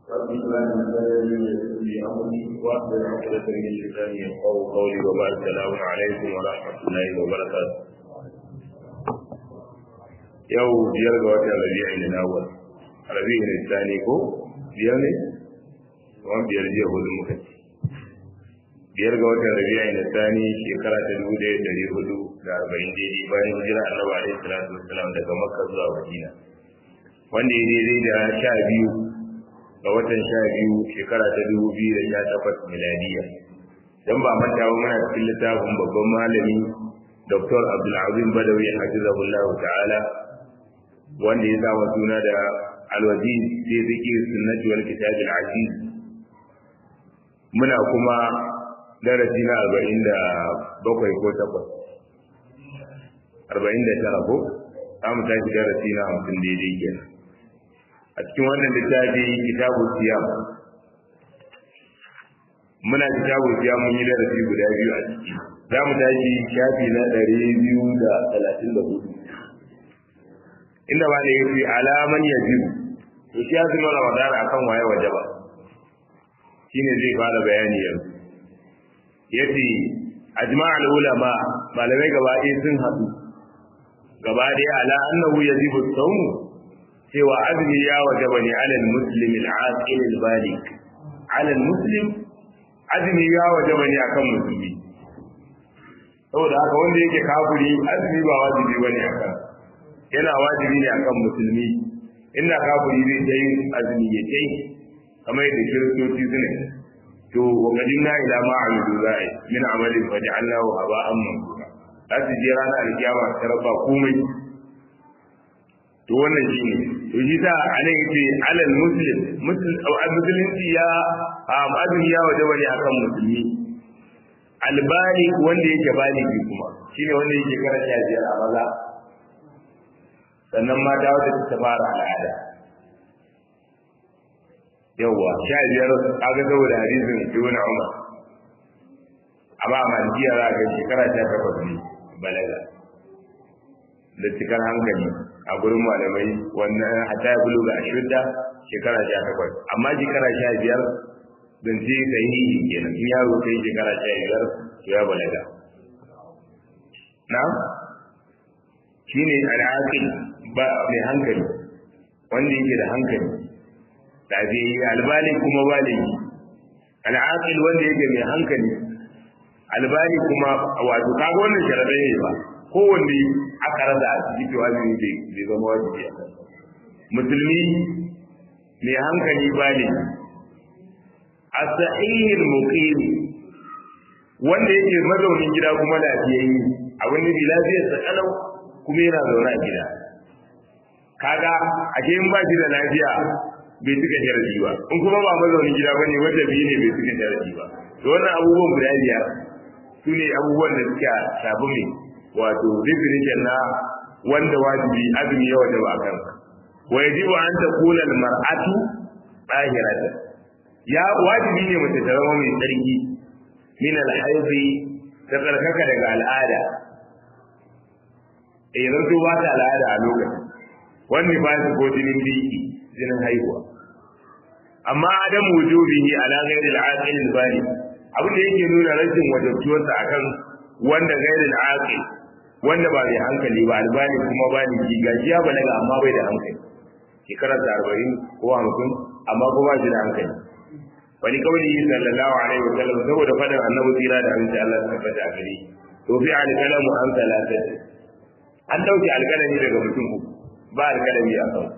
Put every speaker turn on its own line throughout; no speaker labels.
رب اشرح لي صدري ويسر لي امري واحلل عقدة من لساني يفقهوا قولي وبعد السلام عليكم ورحمة الله وبركاته. yau biyar ga watan rabi'in al-awwal rabi'in al-thani ko biyar ne kuma biyar jiya hudu muka ci biyar ga watan rabi'in al-thani shekara ta dubu ɗaya ɗari hudu da arba'in daidai bayan hijira annabi alaihi salatu wassalam daga makka zuwa madina wanda ya daidai da sha biyu ga watan sha biyu shekara ta dubu biyu da sha takwas miladiya dan ba manta ba muna cikin littafin babban malami Dr. Abdulazim Badawi hafizahullahu ta'ala wanda ya zama suna da alwaziz sai zikir sunnati wal kitab al aziz muna kuma darasi na 47 ko 8 49 ko za mu tashi darasi na 50 daidai kenan a cikin wannan littafi kitabu siyam muna kitabu siyam mun yi darasi guda biyu a ciki za mu tashi shafi na 234 inda ba da yake alaman ya biyu to shi azumin ramadan akan waye waje ba shine zai fara bayani yanzu yace ajma'ul ulama malamai gaba ɗaya sun haɗu gaba ɗaya ala annahu yajibu sawm cewa azumi ya wajaba ne alal muslim al-aqil al-balik alal muslim azumi ya wajaba ne akan musulmi saboda haka wanda yake kafiri azumi ba wajibi bane akan yana wajibi ne akan musulmi inda kafiri zai ta yin azumi ya ce kamar yadda kiristoci suna to wa qadimna ila ma amilu za'i min amalin fa ja'alnahu haba'an mansura za su je ranar alkiyama ta raba komai to wannan shine to shi ta anan yace alal muslim musulunci ya azumi ya wajaba ne akan musulmi albali wanda yake baligi kuma shine wanda yake karanta biyar a maza sannan mata wata ta fara al'ada yawwa sha biyar kaga saboda hadisin ibn umar amma malikiya za ga shekara ta takwas ne balaga da cikar hankali a gurin malamai wannan hata ya bulu ga ashudda shekara ta takwas amma shekara sha biyar don ce sahihi kenan in yaro kai shekara sha biyar to ya balaga na shine al'aqil ba mai hankali wanda yake da hankali lafiyayye albali kuma baligi al'aqil wanda yake mai hankali albali kuma wato kaga wannan sharadai ne ba kowanne aka rada a cikin to azumi bai bai zama wajibi a musulmi mai hankali baligi as-sahih al-muqim wanda yake mazaunin gida kuma lafiyayye abin da lafiyar sa kalau kuma yana zaune a gida kaga a in ba shi da lafiya bai cika sharadi ba in kuma ba mazaunin gida bane wanda biyu ne bai cika sharadi ba to wannan abubuwan guda biyar su ne abubuwan da suka shafi mai wato definition na wanda wajibi azumi ya wajaba a kansa wa yajibu an takuna al-mar'atu tahiratan ya wajibi ne mace ta zama mai tsarki min al-haidi ta tsarkaka daga al'ada eh zanto ba ta al'ada a lokacin wani ba su ko jinin biki jinin haihuwa amma adam wujubihi ala ghairi al-aqil al-bali abin da yake nuna rashin wajabtuwarsa akan wanda ghairi al-aqil wanda ba mai hankali ba albani kuma ba ni ji gashi ya balaga amma bai da hankali shekarar da arba'in ko hamsin amma ko ba shi da hankali wani kawai sallallahu alaihi wa sallam saboda fadin annabi tsira da aminci Allah ta tabbata a gare to fi al-kalamu an talatat an dauke alkalami daga mutum uku ba alkalami a kan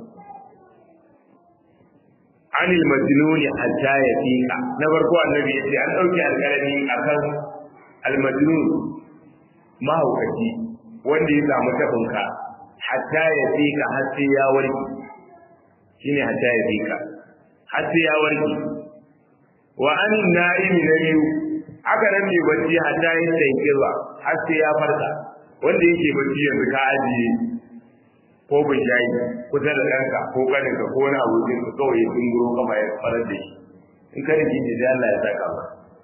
anil majnuni hatta ya fika na farko annabi yace an dauke alkalami akan almajnun mahaukaci wanda ya samu tabinka hatta ya fika har sai ya warke shine hatta ya fika har sai ya warke wa an na'imi na biyu aka nan mai bacci hatta ya tsaye har sai ya farka wanda yake bacci yanzu ka ajiye ko bishayi kusa da ɗanka ko ƙaninka ko wani abokin ka kawai sun guro kama ya farar da shi in ka rike shi sai Allah ya saka ba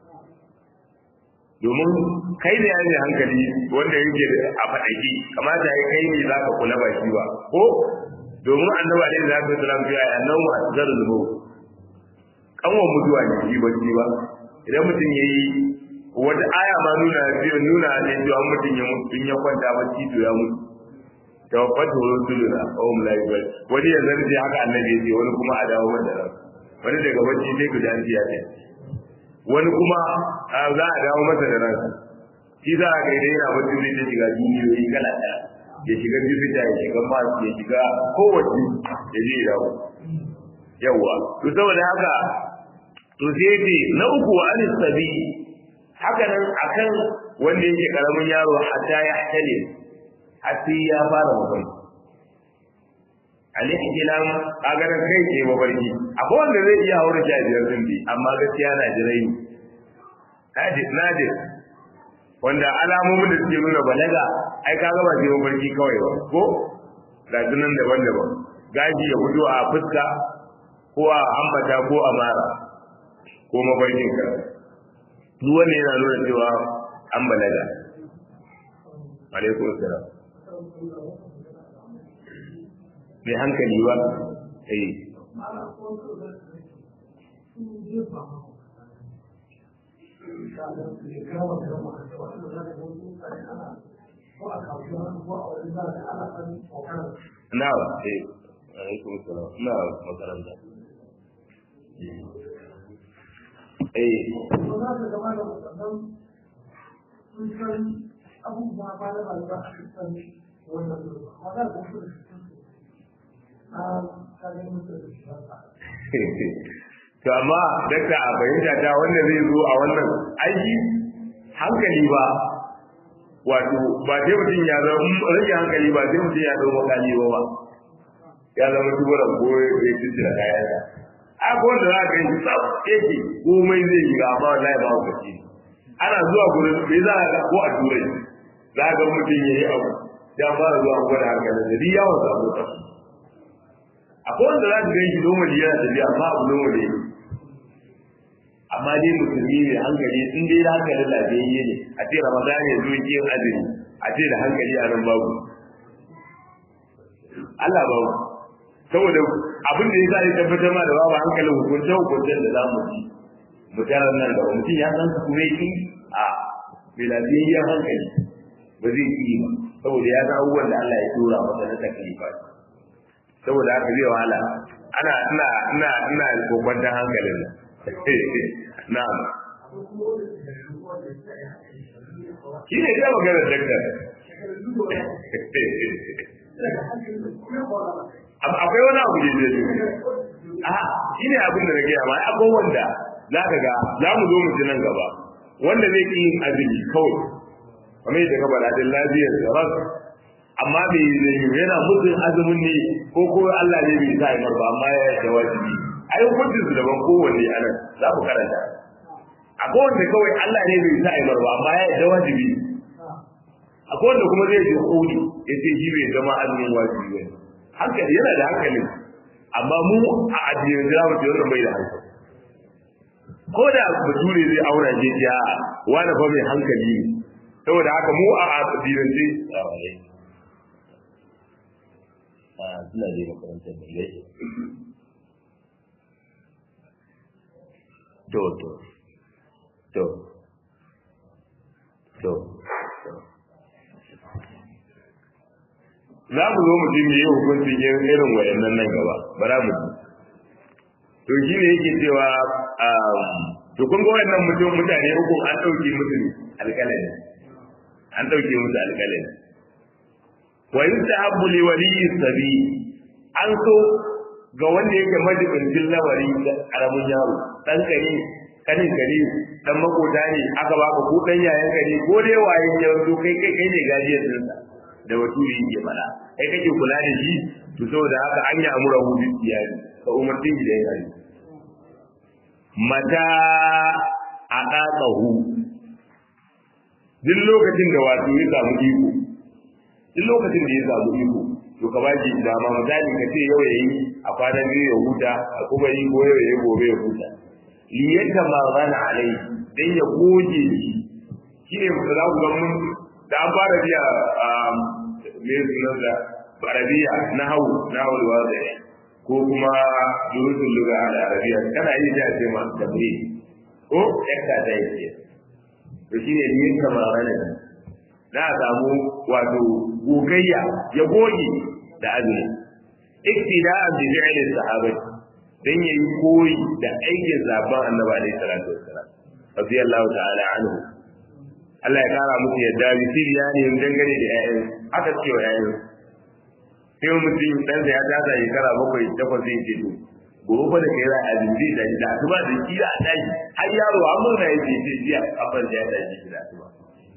domin kai da yaji hankali wanda yake a faɗaki kamata ya kai ne za ka kula ba shi ba ko domin annabi alaihi salatu wasalam ya yi annabi mu'azzarul maut kanwan mutuwa ne shi bacci ba idan mutum ya yi wata aya ma nuna biyu nuna ne cewa mutum ya mutu in ya kwanta bacci to ya mutu tawaffatu rusuluna wa hum la yubal wani ya zarje haka annabi ya ce wani kuma a dawo masa ran wani daga bacci sai ku dan ya ce wani kuma za a dawo masa da ransa shi za a ga idan yana bacci zai ta shiga duniyoyi kala ɗaya ya shiga jupiter ya shiga mars ya shiga kowace ya je dawo yawa to saboda haka to sai ce na uku wa anis sabi haka nan akan wanda yake karamin yaro hatta ya hale har ya fara mutum al-ihtilam kaga nan kai ke mafarki akwai wanda zai iya haura sha biyar din bi amma gaskiya na jirai ne nadir nadir wanda alamomin da suke nuna balaga ai kaga ba sai mafarki kawai ba ko ga sunan daban-daban gaji ya fito a fuska ko a ambata ko a mara ko mafarkin ka duk wanda yana nuna cewa an balaga alaikum salam mai hankali ba eh na eh alaikum salam na makaranta eh
abubuwa ba da rayuwa a cikin wannan wadda da su
to amma dakta a fahimta ta wanda zai zo a wannan aiki hankali ba wato ba sai mutum ya zama rage hankali ba sai mutum ya zama makali ba ba ya zama tuburan ko ya ci da kayan sa a ko wanda za ka yi tsaf yake komai zai yi ga amma wallahi ba ku ci ana zuwa gurin bai za ka ko a turai za ka mutum ya yi abu ya fara zuwa gwada hankalin da duk yawon samu tsaf akwai wanda za ka gan shi normal yana tafiya amma abu normal ne amma dai musulmi ne hankali in dai da hankali lafiyayye ne a ce ramadan ya zo yin azumi a ce da hankali a nan babu Allah babu saboda abin da ya sa ya tabbatar ma da babu hankalin hukunce hukuncen da za mu ci mu tarar nan da mutum ya san kuma yi a mai lafiyayyen hankali ba zai yi ba saboda ya san abubuwan da Allah ya tura masa na taklifa saboda haka zai wahala ana ina ina ina kokwantar hankalin na'am shi ne ta magana daktar akwai wani abu da zai a shi ne abin da na gaya ma akwai wanda za ka ga za mu zo mu ji nan gaba wanda zai ƙi yin azumi kawai kamar yadda ka faɗa din lafiyar da rasu amma bai zai yana mutum azumin ne ko ko Allah ne bai sa ya ba amma ya da wajibi ai hukuncin su daban kowanne a nan za ku karanta akwai wanda kawai Allah ne bai sa ya ba amma ya da wajibi akwai wanda kuma zai ji kodi ya ce shi bai zama azumin wajibi ba hankali yana da hankali amma mu a addinin da mu ce wannan bai da hankali ko da bature zai aura je ya wani fa mai hankali ne saboda haka mu a addinin sai suna je makarantar da yake to to to to za mu zo mu ji me yi hukuncin irin wayannan nan gaba bara mu ji to shi ne yake cewa to kun ga wayannan mutum mutane uku an ɗauke musu alƙalami an ɗauke musu alƙalami wa yustahabbu li waliyyi sabi an so ga wanda yake majibincin lawari karamin yaro dan kare kanin kare dan makota ne aka baka ko dan yayan kare ko dai waye ya zo kai kai kai ne gajiyar din sa da waturi yake fara kai kake kula da shi to saboda haka an yi amura hu bi iyali ka umartin shi da yayi mata a ɗaƙahu duk lokacin da wato ya samu iko duk lokacin da ya samu iko to ka baki dama misali ka ce yau yayi a kwanan biyu ya huta a kuma yi ko yau yayi gobe ya huta liyata ma zana alai dan ya goge shi shine mu za ku ga mun da an fara biya me sunan da arabiya na hawu na hawu wazai ko kuma durusun luga a arabiya kana yi da ce ma tabri ko yakka da yake to shine yin kamar ne za a samu wato gogayya ya goge da azumi iktida'an bi fi'li sahabati dan yayi koyi da aikin zaban annabi alaihi salatu wassalam radiyallahu ta'ala anhu Allah ya kara musu yadda bi siriyani dangane da ƴaƴan aka ce wa ƴaƴan sai mutum dan ya tasa shekara bakwai takwas zai ce to gobe fa da kai za a azumi da da asuba da kira a tashi har yaro an murna yake ce jiya abban da ya tashi da asuba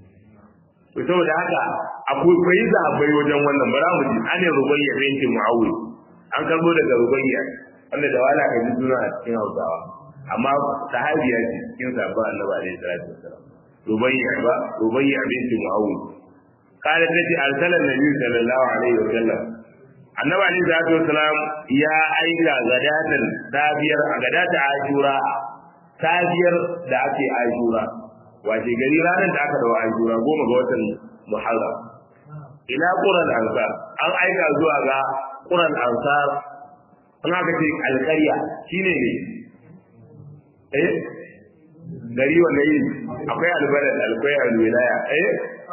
to saboda haka akwai kai zabai wajen wannan bara mu ji ane rubayya binti muawiya an karbo daga rubayya wanda da wala ka ji suna a cikin hausawa amma sahabiya ce cikin sabon annabi alaihi salatu wasalam rubayya ba rubayya binti muawiya قالت التي أرسل النبي صلى الله عليه وسلم annabi alaihi salatu wasalam ya aika gadatan sabiyar a gadata ashura sabiyar da ake ashura wace gari ranar da aka dawo ashura goma ga watan muharram ila quran ansar an aika zuwa ga quran ansar an aka ce alƙarya shine ne eh gari wanda yi akwai albalad akwai alwilaya eh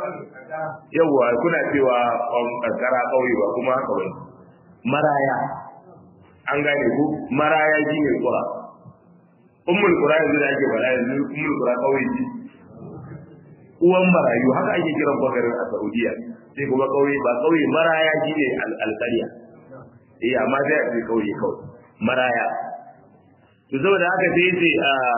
yawwa kuna cewa karkara kauye ba kuma haka bane maraya an gane ku maraya shi ne kura ummul kura yanzu da ake faɗa yanzu ummul kura kauye ce uwan marayu haka ake kiran bakarin a saudiya sai kuma kauye ba kauye maraya shi ne alƙarya eh amma sai a ce kauye kawai maraya to saboda haka sai ce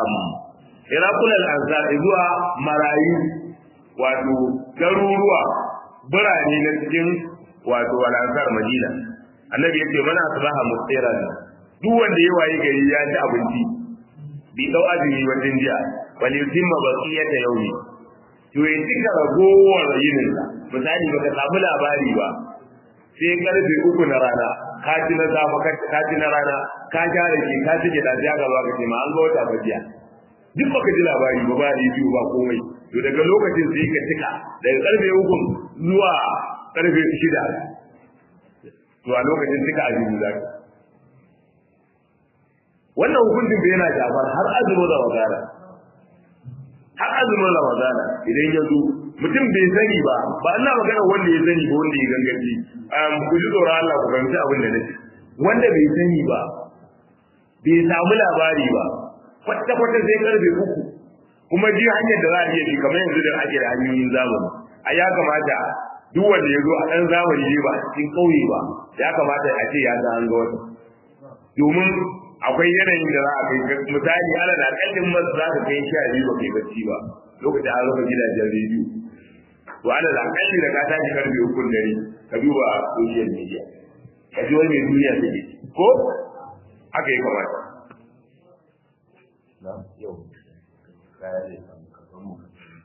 irakul al-ansar zuwa marayu wato garuruwa birane na cikin wato al-ansar madina annabi yace mana asbaha musiran duk wanda ya waye gari ya ci abinci bi dau azumi wajen jiya wal yutimma baqiyata yawmi to ya cika ragowar yinin sa misali baka samu labari ba sai karfe uku na rana ka ci na safa ka ci na rana ka share ki ka ci da ja gaba ka ce ma an ga wata bajiya duk baka ji labari ba ba biyu ba komai to daga lokacin sai ka cika daga karfe uku zuwa karfe shida to a lokacin cika azumi za ka wannan hukuncin da yana shafar har azumin ramadana har azumin ramadana idan ya zo mutum bai sani ba ba ina magana wanda ya sani ba wanda ya gangaci ku ji tsoron Allah ku fahimci abin da nake wanda bai sani ba bai samu labari ba kwata kwata sai karfe uku kuma ji hanyar da za a iya bi kamar yanzu da ake da hanyoyin zamani a ya kamata duk wanda ya zo a ɗan zamani ne ba a cikin ƙauye ba ya kamata a ce ya san an ga wata domin akwai yanayin da za a kai misali ala da kallin masu za ka kai sha biyu ba kai bacci ba lokacin an rufe gidajen rediyo to ala da kalli da ka tashi karfe ukun dare ka duba social media ka ji wani mai duniya take ko haka ya kamata na yau kaya ne kan mu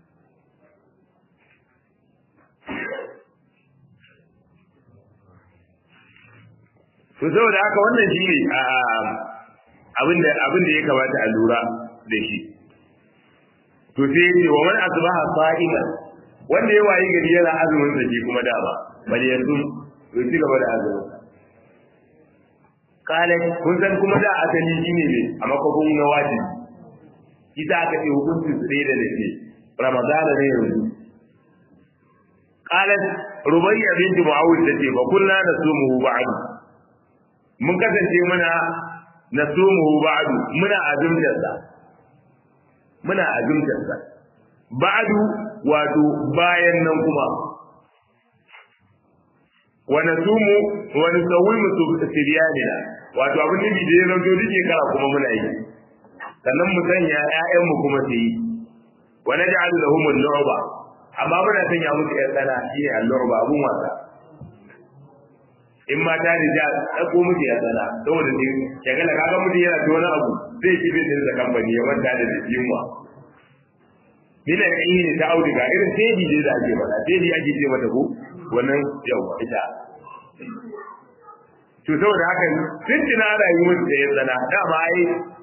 to saboda haka wannan shi ne abinda abinda ya kamata a lura da shi to sai yace wa man asbaha sa'ima wanda ya wayi gari yana azumin sa ke kuma dama bal yanzu to ci gaba da azumin kale kun san kuma da asali shine ne a makofin na wajibi ita aka ce hukuncin su da dake ramadana ne yanzu qalat rubayya bint muawid tace fa kunna nasumuhu ba'du mun kasance muna nasumuhu ba'du muna azumtar sa muna azumtar sa ba'du wato bayan nan kuma wa nasumu wa nusawimu siryanina wato abin da da ya zanto duk shekara kuma muna yi sannan mu sanya ƴaƴan mu kuma su yi wa naj'alu lahum al-lu'ba amma muna sanya musu ƴan tsana shine al-lu'ba abun wasa in ma ta rija ɗauko musu ya tsana saboda ne shagala kaga mutum yana ta wani abu zai ci bin da kamfani ya manta da yunwa Bila yi ne ta auduga irin teji ne da ake faɗa teji ake ce mata ko wannan yau ita to saboda haka tun tuna rayuwar da ya tsana dama ai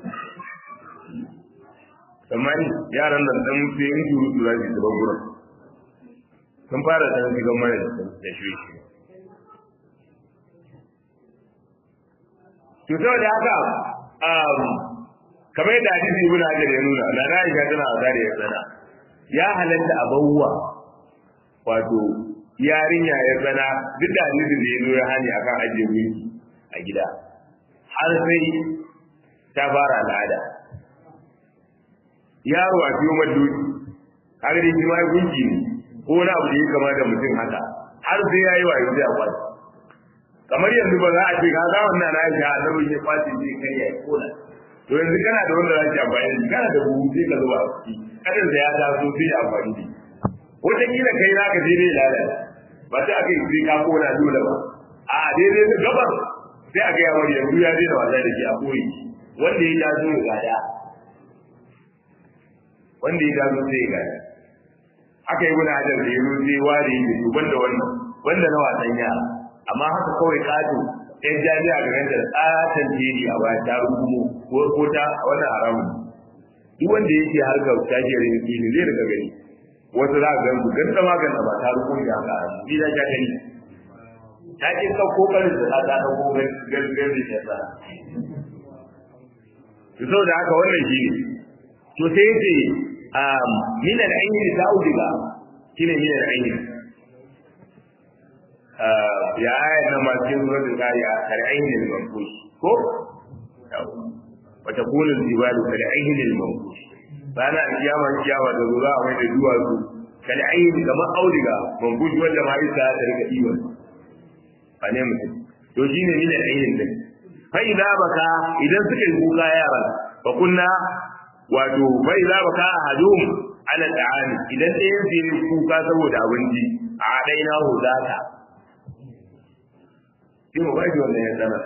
tsammani yaran nan dan sai in turu tura su ta gurin sun fara ta shigan mana da shi to saboda haka um, kamar yadda hadisi ibn hajar ya nuna na Aisha tana wasa da ya tsana ya halatta a bawwa wato yarinya ya tsana duk da hadisin da ya zo ya hani akan ajiye gunki a gida har sai ta fara al'ada yaro a fiye madoki har da shi ma gunki ne ko wani abu da ya kama da mutum haka har sai ya yi wa yanzu a kwaci kamar yanzu ba za a ce ka za wannan na aisha annabin ya kwaci zai kai ya kona to yanzu kana da wanda za ki amfani da shi kana da buhu sai ka zuba a ciki kadin da ya taso sai ya amfani da shi wataƙila kai za ka je dai lalata ba sai aka yi sai ka kona dole ba a daidai da gabar sai a gaya wani yanzu ya daina wasa da shi a koyi wanda ya taso ya gada wanda ya taso sai ya gada aka yi wani hadar da ya zo sai ware da su banda wannan wanda na wasan yara amma haka kawai kato yan jami'a ga ganta tsatan jeri a baya ta rubumo ko ta wannan haramun duk wanda yake harkar tajiyar yanki ne zai daga gani wasu za ka gansu ganta ma ganta ba ta rubumo da haka ni da ja gani ta ke sauko karin da ta dauko gangan da ya sa to saboda haka wannan shi ne to sai yace min al-ayn ta'udiga shine min al-ayn ya ayat na ma cikin suratul qari'a al-ayn al-manfush ko wa takunu al-jibalu kal-ayn al-manfush bana kiyama kiyama da zura mai da duwatsu kal-ayn kamar audiga manfush wanda ma isa ta rika diwa ba ne mutum to shine min al-ayn din fa idza baka idan suka yi kuka yaran fa kunna wato bai za ba ka ahadum ala ta'ani idan ɗayan su yi kuka saboda abinci a dai na hudata shi mu bashi wannan ya sana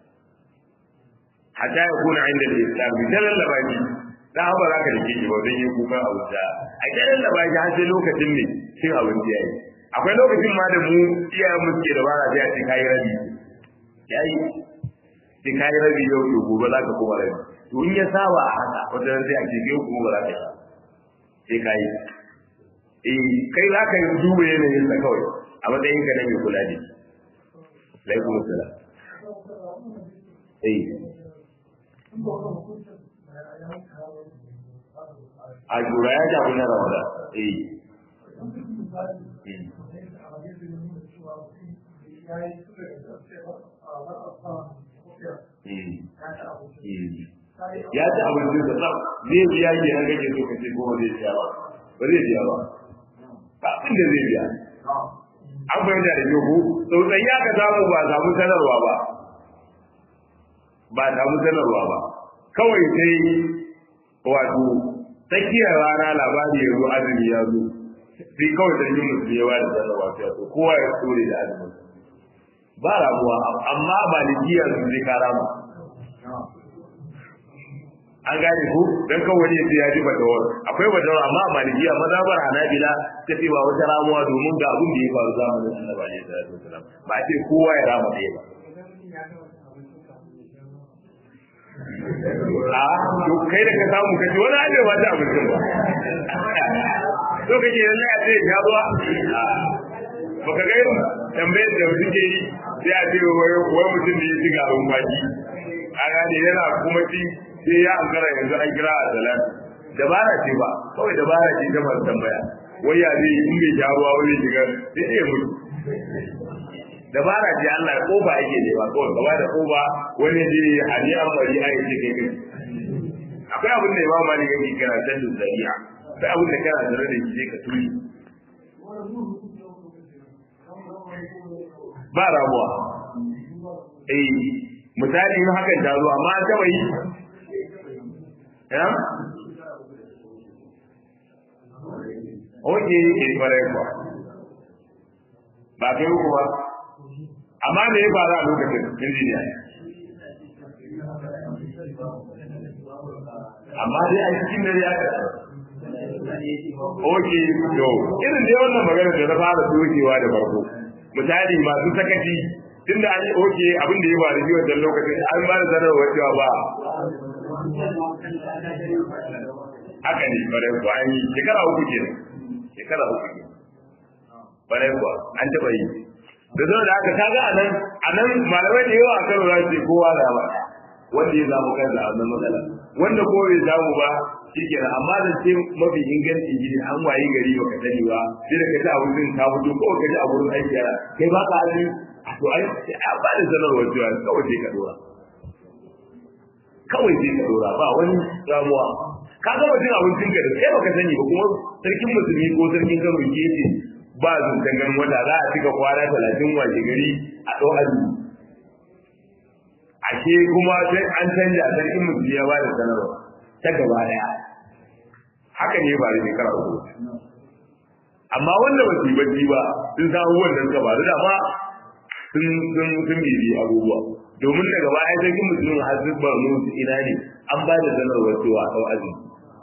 hatta ya kuna inda da islam bi dalan labaki dan ba za ka dake shi ba don yi kuka a wuta a dalan labaki har sai lokacin ne cin abinci yayi akwai lokacin ma da mu iyayen mu suke da bara sai a ce kai rabi yayi sai kai rabi yau to gobe za ka kuma rabi to in ya saba a haka wata sai a ce kai kuma ba za ka yi sai ka yi eh kai za ka yi duba yanayin sa kawai a matsayin ka na mai kula da shi laikun sala eh a jura ya jafi na rawada eh ya ci abinci da tsaf zai biya ke an gaje so ka ce ko ba zai biya ba ba zai biya ba ba abin da zai biya an fahimta da yau tsautsayi aka samu ba samu sanarwa ba ba samu sanarwa ba kawai sai wato tsakiyar rana labari ya zo azumi ya zo sai kawai da yin musu yawa da sanarwa sai to kowa ya tsore da azumin ba rabuwa amma ba da jiyar su zai kara mu an gane ku dan kawai ne sai ya ji batawar akwai batawar amma malikiya mazhabar hanabila ta ce ba wata ramuwa domin ga abin da ya faru zamanin annabi alaihi salatu wasalam ba ce kowa ya rama ɗaya ba a to kai da ka samu kaji wani abe ba ta abincin ba to kake yanzu a ce ya zuwa baka ga irin tambayar da suke yi sai a ce wai mutum da ya ci garin baki a gane yana kuma ci sai ya ankara yanzu an kira a salat dabara ce ba kawai dabara ce ta masu tambaya wai ya zai in bai sha ruwa wani shiga sai ya mutu dabara ce Allah ya kofa yake ne ba kawai gaba da kofa wani je hadi an bari a yake kai kai akwai abin da Imam Malik yake kira sallu zari'a akwai abin da kana da rade shi ka turi ba ramuwa eh misali in hakan ta zo amma an taba yi ya oke ke fara kuwa ba kai uku ba amma me ya faru a lokacin injiniya amma dai a cikin dare aka oke to irin dai wannan magana da na fara dokewa da farko misali masu sakaci tunda an yi oke abin da ya faru shi wannan lokacin an ba da sanarwar cewa ba haka ne bare ku an yi shekara uku ke shekara uku ke bare ku an taɓa yi da zo da aka kaga anan anan malamai da yawa a karo za su kowa da ba wanda ya samu kansa a wannan matsala wanda ko bai samu ba shikenan amma da ce mafi inganci gidi an wayi gari baka sani ba sai da ka ji abun ka fito ko ka ji a gurin aiki yana kai ba ka azumi to ai a ba da sanarwar cewa kawai sai ka dora kawai sai ka dora ba wani damuwa ka gama cin abincin ka da kai baka sani ba kuma sarkin musulmi ko sarkin kano ke ce ba zuncen ganin wata za a cika kwana talatin washe gari a ɗau azumi ashe kuma sai an canja sarkin musulmi ya ba da sanarwa ta gaba daya haka ne ba da shekara uku amma wanda ba su yi bacci ba sun samu wannan ka ba da ma sun sun sun bibi abubuwa domin daga baya sarkin musulmi har sun ba mu ina ne an ba da sanarwar cewa ɗau azumi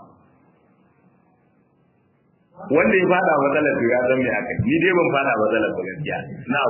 wanda ya fada matsalar to ya san me aka ni dai ban fada matsalar ba gaskiya na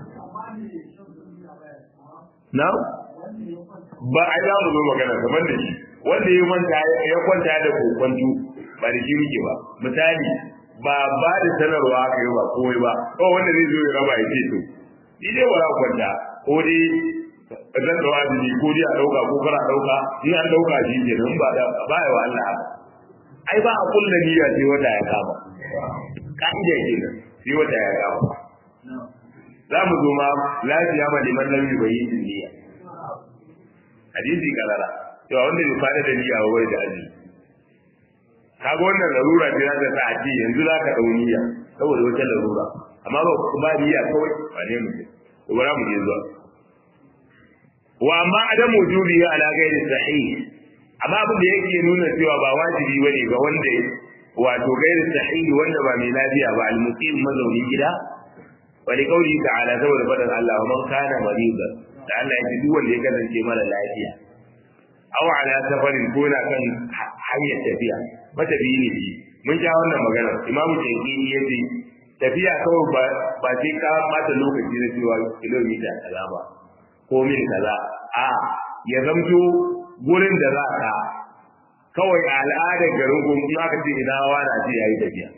na ba a za mu zo magana kamar da shi wanda ya manta ya kwanta da kokwanto ba da shi muke ba misali ba ba da sanarwa aka yi ba komai ba ko wanda zai zo ya raba ya ce to ni dai ba za ku kwanta ko dai zan dawa azumi ko dai a dauka ko kar a dauka in an dauka shi ke nan ba da ba ya wa Allah ai ba a kulla niyya sai wata ya kama ka'ida kenan sai wata ya kama za mu zo ma lafiya ma liman lam yubayyin niyya hadisi karara to wanda bai fara da niyya ba bai da azumi kaga wannan larura ce za ta sa a ce yanzu za ka dau niyya saboda wata larura amma ba ba niyya kawai ba ne mu to bara mu je zuwa wa amma adam wujubi ala ghairi sahih amma abin da yake nuna cewa ba wajibi bane ga wanda wato ghairi sahih wanda ba mai lafiya ba al-muqim mazauni gida wa li qawli ta'ala saboda fadan Allah man kana maridan da Allah ya ji duk wanda ya kasance mara lafiya aw ala safarin ko na kan hanyar tafiya matafiyi ne shi mun ja wannan magana imamu shafi'i ya ce tafiya kawai ba ba sai ka bata lokaci na cewa kilomita kaza ba ko mil kaza a ya zamto gurin da za ka kawai a al'adar garin ko in aka ce ina wani a ce yayi tafiya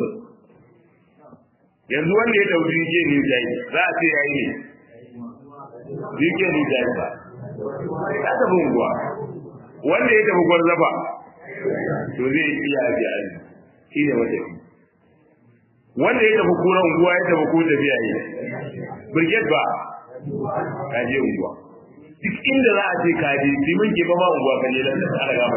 yanzu wanda ya dauki ke ni dai za a ce yayi ne Rike ni dai ba ya tafi unguwa wanda ya tafi gwarzafa to zai iya ji aji shi ne matafi wanda ya tafi kura unguwa ya tafi ko tafiya yi brigade ba ka je unguwa duk inda za a ce ka je liman ke ba ma unguwa ka je dan da ana gama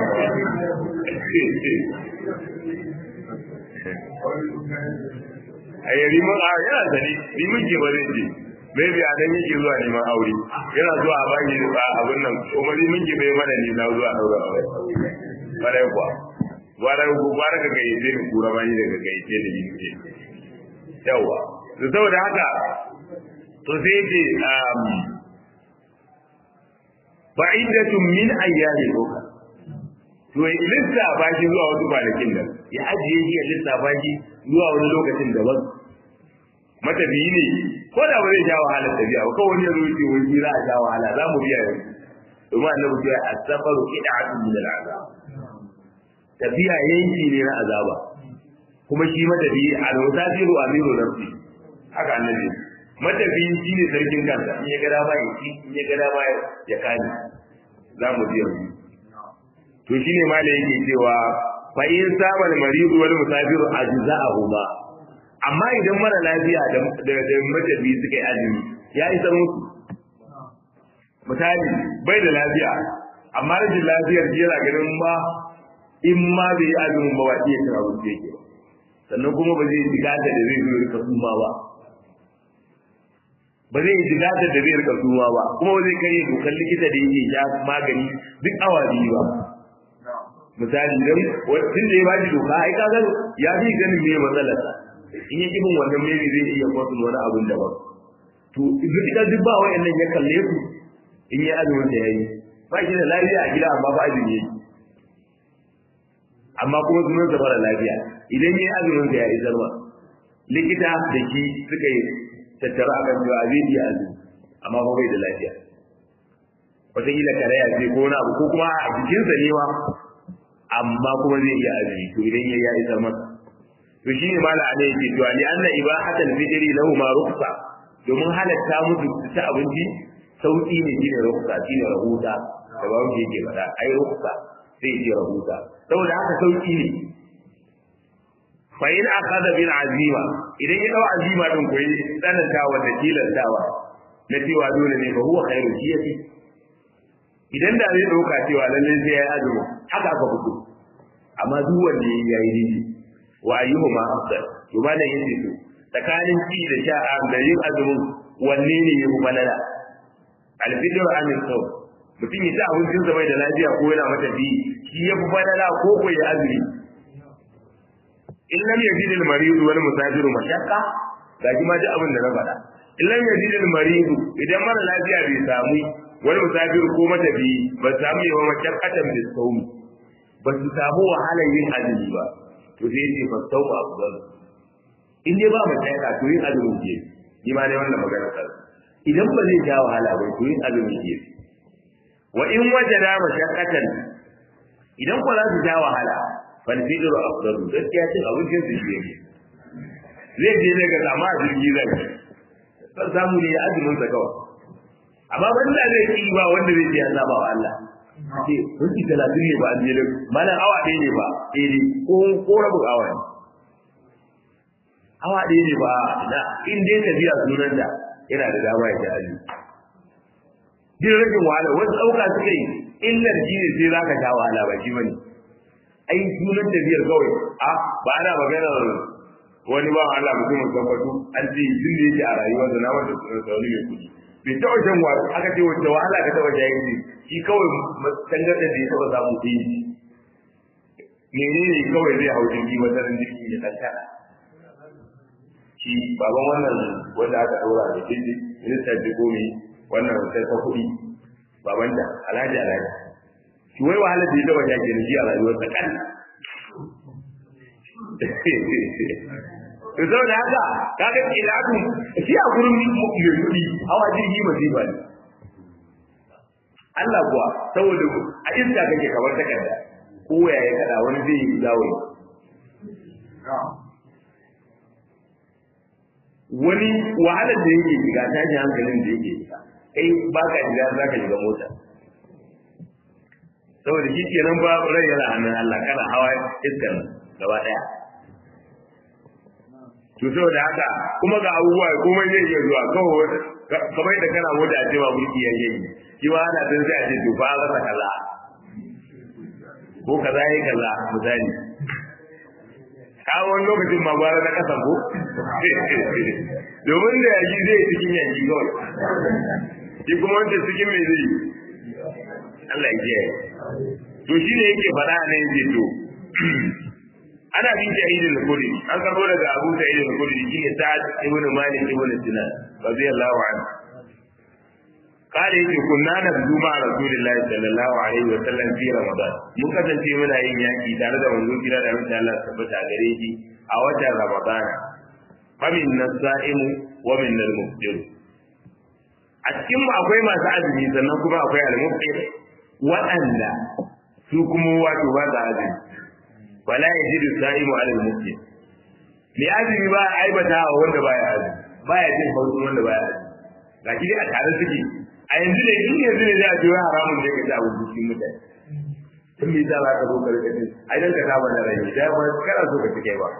a yi liman a yana sani liman ke ba zai ce maybe a nan yake zuwa neman aure yana zuwa a baki a abin nan kuma liman ke bai mana nisa zuwa daura aure bare kuwa gwara ku gwara ka gayyace ni kura bani daga gayyace da ni ke yawa to saboda haka to sai ce um fa'idatun min ayyami uka to ya lissa ba shi zuwa wasu kwanakin nan ya ajiye shi ya lissa ba shi zuwa wani lokacin daban matafiyi ne ko da ba zai sha wahala tafiya ba kawai ya zuci wani za a sha wahala za mu biya yanzu domin annabi ya asafaru qid'atun min al'azab tafiya yanki ne na azaba kuma shi matafiyi al-musafiru amiru nafsi haka annabi matafiyi shine sarkin kansa in ya ga dama ya ci in ya ga dama ya kani za mu biya yanzu to shine malai yake cewa fa in sabal maridu wal musafiru ajza'ahu ba amma idan mara lafiya da da matafi suka yi azumi ya isa musu misali bai da lafiya amma rashin lafiyar yana ganin ba in ma bai yi azumin ba ba iya cin abinci yake ba sannan kuma ba zai ji gata da zai zo rika suma ba ba zai ji gata da zai rika suma ba kuma ba zai karya dokar likita da yake sha magani duk awa biyu ba misali dan tun da ya ba shi doka ai kaga ya fi ganin me matsalarsa in ya kibin wannan mai zai iya kwasu wani abin daban to ita duk ba wa'annan ya kalle su in yi azumin da yayi ba shi da lafiya a gida amma ba azumi yake amma kuma sunan sa mara lafiya idan yayi azumin da yayi zarwa likita da shi suka yi tattara akan cewa zai iya azumi amma ba bai da lafiya wataƙila karaya ce ko wani abu ko kuma a jikinsa ne ma amma kuma zai iya azumi to idan yayi ya isar masa to shi ne mala alai yake cewa li anna ibahatal fitri lahu ma rukhsa domin halatta musu ta abinci sauki ne shine rukhsa shine rahuta da ba wuce yake faɗa ai ruksa sai ya ce rahusa saboda haka sauki ne fa in akhadha bil azima idan ya dau azima din koyi tsanantawa da tilantawa na cewa dole ne fa huwa khairu shi yafi idan da zai dauka cewa lalle sai ya yi azumi haka aka fito amma duk wanda ya yi daidai wa ayyuhuma afdal to ba da yace to tsakanin ci da sha da yin azumin wanne ne ya fi balala alfidr an sau mutum ya ci abincin sa bai da lafiya ko yana mata bi shi ya fi balala ko ko ya azumi in lam yajid al marid wal musafir mashaqqa ga ji ma ji abin da na faɗa in lam yajid al marid idan mara lafiya bai samu wani musafir ko mata bi ba samu yawa mashaqqatan bi sawmi ba su samu wahalar yin azumi ba to sai ce fa sawmu afdal in dai ba mashaqqa to yin azumi ke ni ma ne wannan magana ta idan ba zai ja wahala ba to yin azumi ke wa in wajada mashaqqatan idan ko za su ja wahala falfidar afdalu gaskiya cin abincin su shi yake zai je ne ga sama jirgi zai san samu ne ya azumin sa kawai amma wanda zai ki ba wanda zai ce ya saba wa Allah ce minti talatin ne ba an je mana awa ɗaya ne ba eh ne ko ko rabu awa ne awa ɗaya ne ba na in dai ka biya sunan da yana da dama ya ci azumi din rashin wahala wasu ɗauka suka yi illar shi ne sai za ka sha wahala ba shi bane ai sunan tafiyar kawai a ba ana magana wani ba Allah mutumin tabbatu an ce tun da yake a rayuwa da na wanda sunan sa wani mai kudi bai taɓa shan wa aka ce wacce wahala ka taɓa jayin shi shi kawai tangar da ya taɓa samu ta yi menene kawai zai hau jirgi masarin jirgi da kankana shi baban wannan wanda aka ɗaura da jirgi minista jirgo ne wannan sai ta kuɗi baban da alhaji alhaji shi wai wahalar da ya taba yake da shi a rayuwarsa kan to saboda haka kaga ilatu shi a gurin mai kuɗi hawa jirgi masifa ne Allah kuwa saboda a iska kake kamar takarda ko ya ya kada wani zai yi zawo wani wahalar da yake shiga tashin hankalin da yake shiga kai ba ka shiga za ka shiga mota saboda shi kenan ba rai yana hannun Allah kana hawa iskan gaba daya to saboda haka kuma ga abubuwa kuma zai iya zuwa kawai kamar da kana mota a cewa mulki ya yi shi ma ana tun sai a ce to fa rasa kaza ko kaza yayi kaza misali a wani lokacin ma gwara na kasan ko domin da yaji zai cikin yanki kawai shi kuma wanda cikin mai zai Allah ya kiyaye to shi ne yake faɗa a nan yake to ana bin shahidin al-kudi an karbo daga Abu Sa'id al-Kudi shine Sa'ad ibn Malik ibn Sinan radiyallahu anhu kare yake kunna na zuma Rasulullahi sallallahu alaihi wa sallam fi Ramadan mun kasance muna yin yaki tare da manzon kira da mutum Allah tabbata gare shi a watan Ramadan famin nasaimu wa min al-muftir a cikin mu akwai masu azumi sannan kuma akwai al-muftir waɗanda su kuma wato ba za azumi wala yajidu sa'imu ala al-muftir me azumi ba aibata wa wanda baya azumi baya jin hausin wanda baya azumi ga shi a tare suke a yanzu ne in yanzu ne za a ce wai haramun ne ka ci abu cikin mutane tun me za ka zo ka rika cin ai dan ka saba da rai da ba kana so ka ci kai ba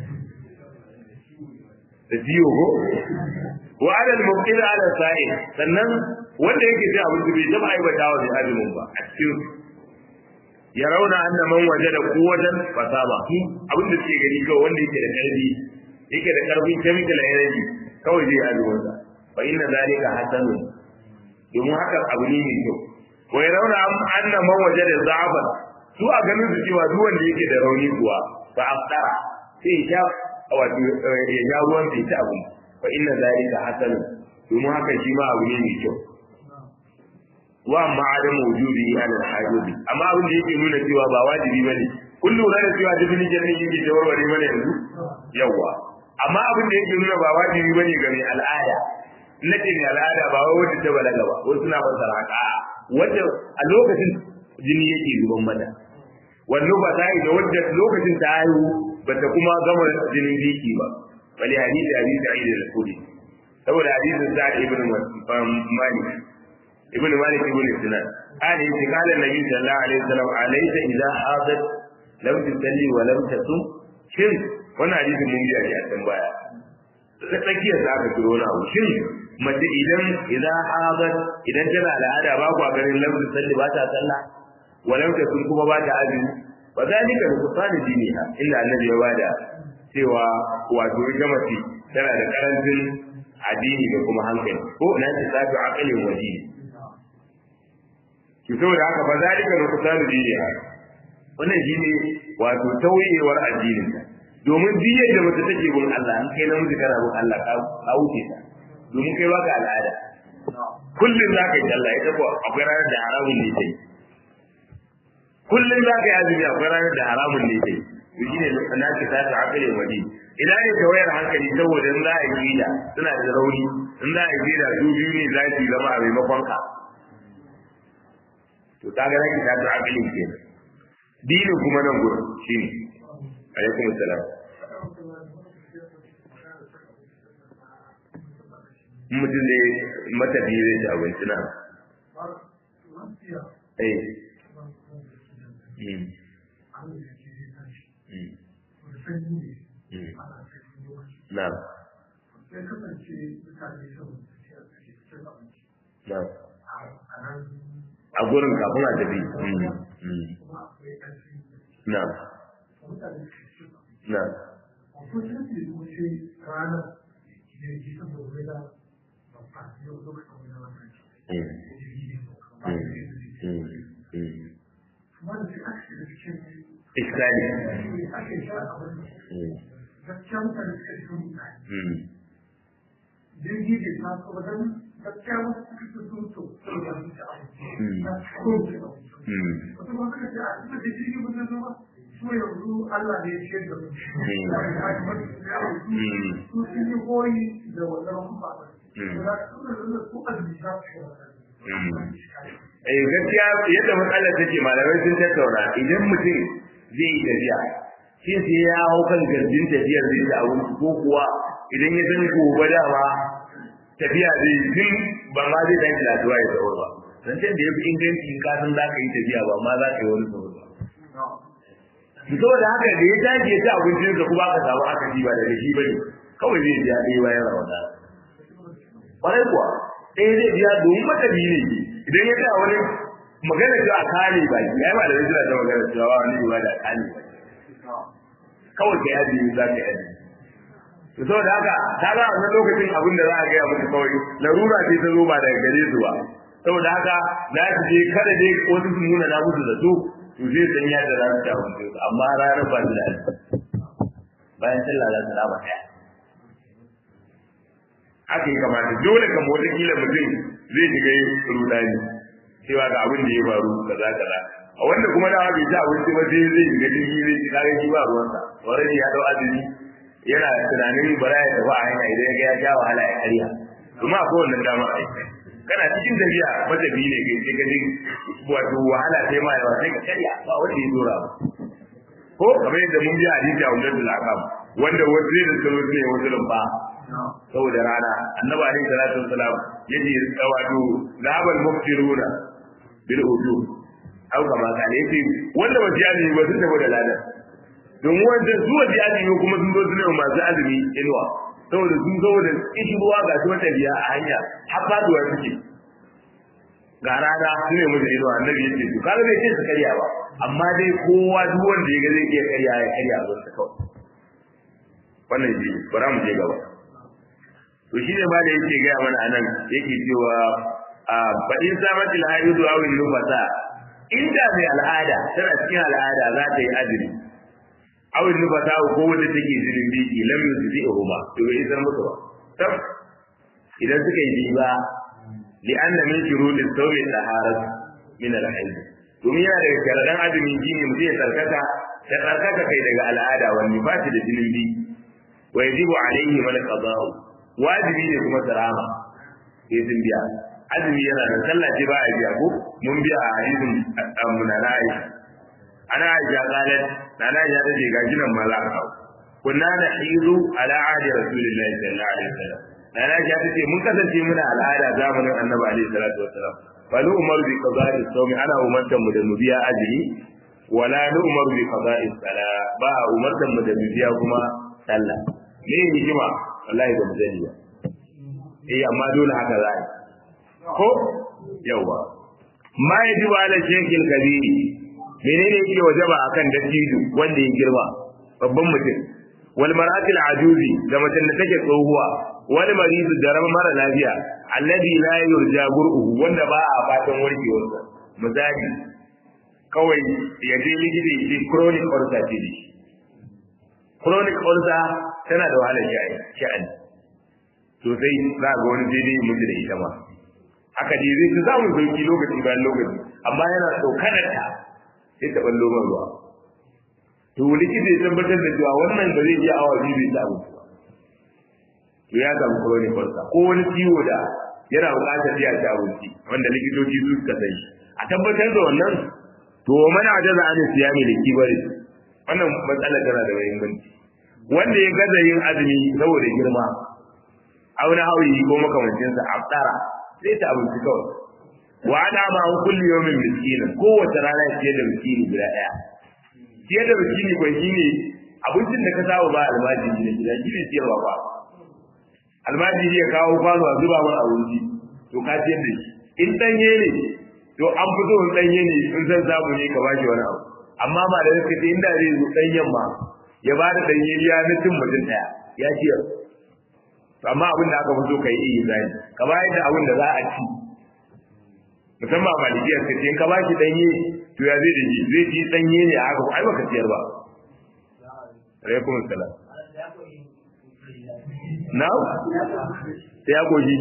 da jiyo ko wa ala al-muftir ala sa'il sannan wanda yake ci abinci bai taba aibata wa mai azumin ba a cikin ya rauna anna man wajada quwwatan fasaba abin da suke gani kawai wanda yake da karfi yake da karfin chemical energy kawai zai azumin sa fa inna zalika hasanun domin haka abu ne mai kyau wa ya rauna anna man wajada za'aban su a ganin su cewa duk wanda yake da rauni kuwa fa afdara sai ya wato ya ja ruwan sai ta abu fa inna zalika hasanun domin haka shi ma abu ne mai kyau wa amma adamu wujudi ala al-hajibi amma abin da yake nuna cewa ba wajibi bane kun lura da cewa dubin jannin yake da warware mana yanzu yawa amma abin da yake nuna ba wajibi bane ga mai al'ada nace mai al'ada ba wai wanda ta balaga ba wasu suna fassara haka wanda a lokacin jini yake zuban mata wannan ba ta yi da wanda lokacin ta haihu ba ta kuma gama jinin biki ba bali hadisi hadisi aida da kudi saboda hadisin sa'ad ibn malik ibn malik ibn sinan قال إذا قال النبي صلى الله عليه وسلم أليس إذا حاضت لم تصلي ولم تصم shin wannan hadisin mun biya shi a can baya ta tsakiyar da aka kiro na abu shin mace idan idan hadat idan tana al'ada ba ku ganin lam salli ba ta sallah walam ta sun kuma ba ta azumi wa zalika bi kusani diniha illa annabi ya bada cewa wato ita mace tana da karancin addini da kuma hankali ko na ta tafi aqalin waje ki saboda haka ba zalika bi kusani diniha wannan shine wato tauyewar addinin ta domin biyar da mace take bin Allah in kai namiji kana bin Allah ka wuce ta domin kai baka al'ada kullum za ka yi sallah ita ko akwai ranar da haramun ne sai kullum za ka yi azumi akwai ranar da haramun ne sai to shine na ce ta ta akale wadi idan ne ta wayar hankali saboda in za a yi gida suna da rauni in za a yi gida su biyu ne za su zama a maimakon ka to ta ga nake ta ta akale kenan dinin kuma nan gurin shine alaikum salam mutum zai mata biyu zai ci abinci na eh na na a gurin kafin a tafi na na iskali
gaskiya mutane suka shi sun mutane jirgi bai taso ba don gaskiya wasu suka fi sun to saboda su ci abinci na ko su abinci wasu ba suka ce a suka ce jirgi ba zai zo ba su yanzu Allah ne ya ciyar da mu su sun yi koyi da wannan kuma ba su azumi za su
Eh gaskiya yadda matsalar take malamai sun tattauna idan mutum zai yi tafiya shin sai ya hau kan gardin tafiyar zai da abinci ko kuwa idan ya san gobe dama tafiya zai tun ba ma zai dan kilatuwa ya tsawon ba dan da ya fi inganci in ka san za ka yi tafiya ba ma za ka yi wani tsawon ba saboda haka da ya tashi ya ci abincin sa kuma aka samu aka ba daga shi bane kawai zai biya ɗaya bayan rawata kwarai kuwa ɗaya zai biya domin matabi ne idan ya tsaya wani magana cewa kare ba ya yi ba da rajina ta magana cewa ba wani ba da kare ba kawai ka yaji za ka yaji to saboda haka ta ga wannan lokacin abin da za a gaya musu kawai larura ce ta zo ba daga gare su ba saboda haka za su je kada dai wasu su nuna na musu zato to zai san yadda za su ci abinci amma ranar ba su da bayan sallah za su raba ɗaya haka yi kamata dole kan wata kila mutum zai shiga rudani cewa ga abin da ya faru kaza kaza a wanda kuma da bai ci abinci ba sai zai shiga jirgi zai ci kaga shi ba ruwansa wani ya dau azumi yana tunanin bara ya tafi a hanya idan ya ga ya sha wahala ya karya kuma akwai wannan damar aiki kana cikin tafiya matafi ne kai sai ka ji wato wahala sai ma yawa sai ka karya ba wanda ya dora ba ko kamar yadda mun ji hadisi a wannan da akam wanda wasu zai da tsaro ne wasu lumba saboda rana annabi alaihi salatu wassalam yace wato zabal muftiruna bil udu au kama kana yace wanda ba ji ba sun tafi da ladan domin wanda su ba ji kuma sun zo su ne masu azumi inuwa saboda sun zo da kishi ruwa ga su mata biya a hanya har faduwa suke ga rana su ne musu inuwa annabi yace to kaga bai ce su karya ba amma dai kowa duk wanda ya ga zai iya karya ya karya a zuwa kawai wannan shi bara mu je gaba to shi ne ma da yake gaya mana anan yake cewa a fadin samatil haidu aw nufasa inda mai al'ada tana cikin al'ada za ta yi azumi aw nufasa ko wanda take zirin biki lam yusbihu ba to bai isar musu ba tab idan suka yi ba li anna min shurutis sawmi taharat min al-hayd domin yana daga sharadan azumi shine mutum ya tsarkaka ta tsarkaka kai daga al'ada wani ba da jinin biki wa yajibu alayhi mal qada'u wajibi ne kuma sarama sai sun biya azumi yana da sallah ce ba a biya ko mun biya a hadisin munana aisha ana aisha qalat nana aisha ta ce gaji nan ma za a kawo kunna na hizu ala ahdi rasulillahi sallallahu alaihi wasallam nana aisha ta ce mun kasance muna al'ada zamanin annabi alaihi salatu wasallam bal umar bi qada'i sawmi ana umartan mu da mu biya azumi wala nu umar bi qada'i sala ba umartan mu da mu biya kuma sallah me hikima wallahi ba mu sani ba eh amma dole haka za ko yawa ma yajibu ala shekil kabiri menene yake wajaba akan dattijo wanda ya girma babban mutum wal maratil ajuzi da macen da take tsohuwa wal maridu da rama mara lafiya alladhi la yurja gur'uhu wanda ba a fatan warkewarsa misali kawai ya je likita ya ce chronic ulcer ce ne chronic ulcer tana da wahalar sha'ani sosai za ga wani daidai mutu da ita ma haka dai zai samun sauki lokaci bayan lokaci amma yana tsokanar ta sai ta ballo man ruwa to likita ya tabbatar da cewa wannan ba zai iya awa biyu bai ta abinci ba to ya samu chronic ulcer ko wani ciwo da yana buƙatar ya ci abinci wanda likitoci su suka sani a tabbatar da wannan to mana ajaza an siyami da kibari wannan matsala tana da muhimmanci wanda ya gaza yin azumi saboda girma auna hawi ko makamancinsa abdara sai ta abinci kawai wa ana ma an kulli yawmin miskinin kowace rana ya ce da miskini guda daya ce da miskini ko shine abincin da ka saba ba almajiri ne gida shi ne siyarwa ba almajiri ya kawo kwano a zuba mana abinci to ka ciyar da shi in danye ne to an fito in danye ne in san samu ne ka bashi wani abu amma ba da suka ce inda zai zo danyen ma ya ba da danye ya na cin mutum daya ya ciyar amma abin da aka fi so ka yi iya zai ka bayar da abin da za a ci musamman malikiyar ka ce in ka bashi danye to ya zai da shi zai ci danye ne a haka ai baka ciyar ba alaikum salam na sai ya goji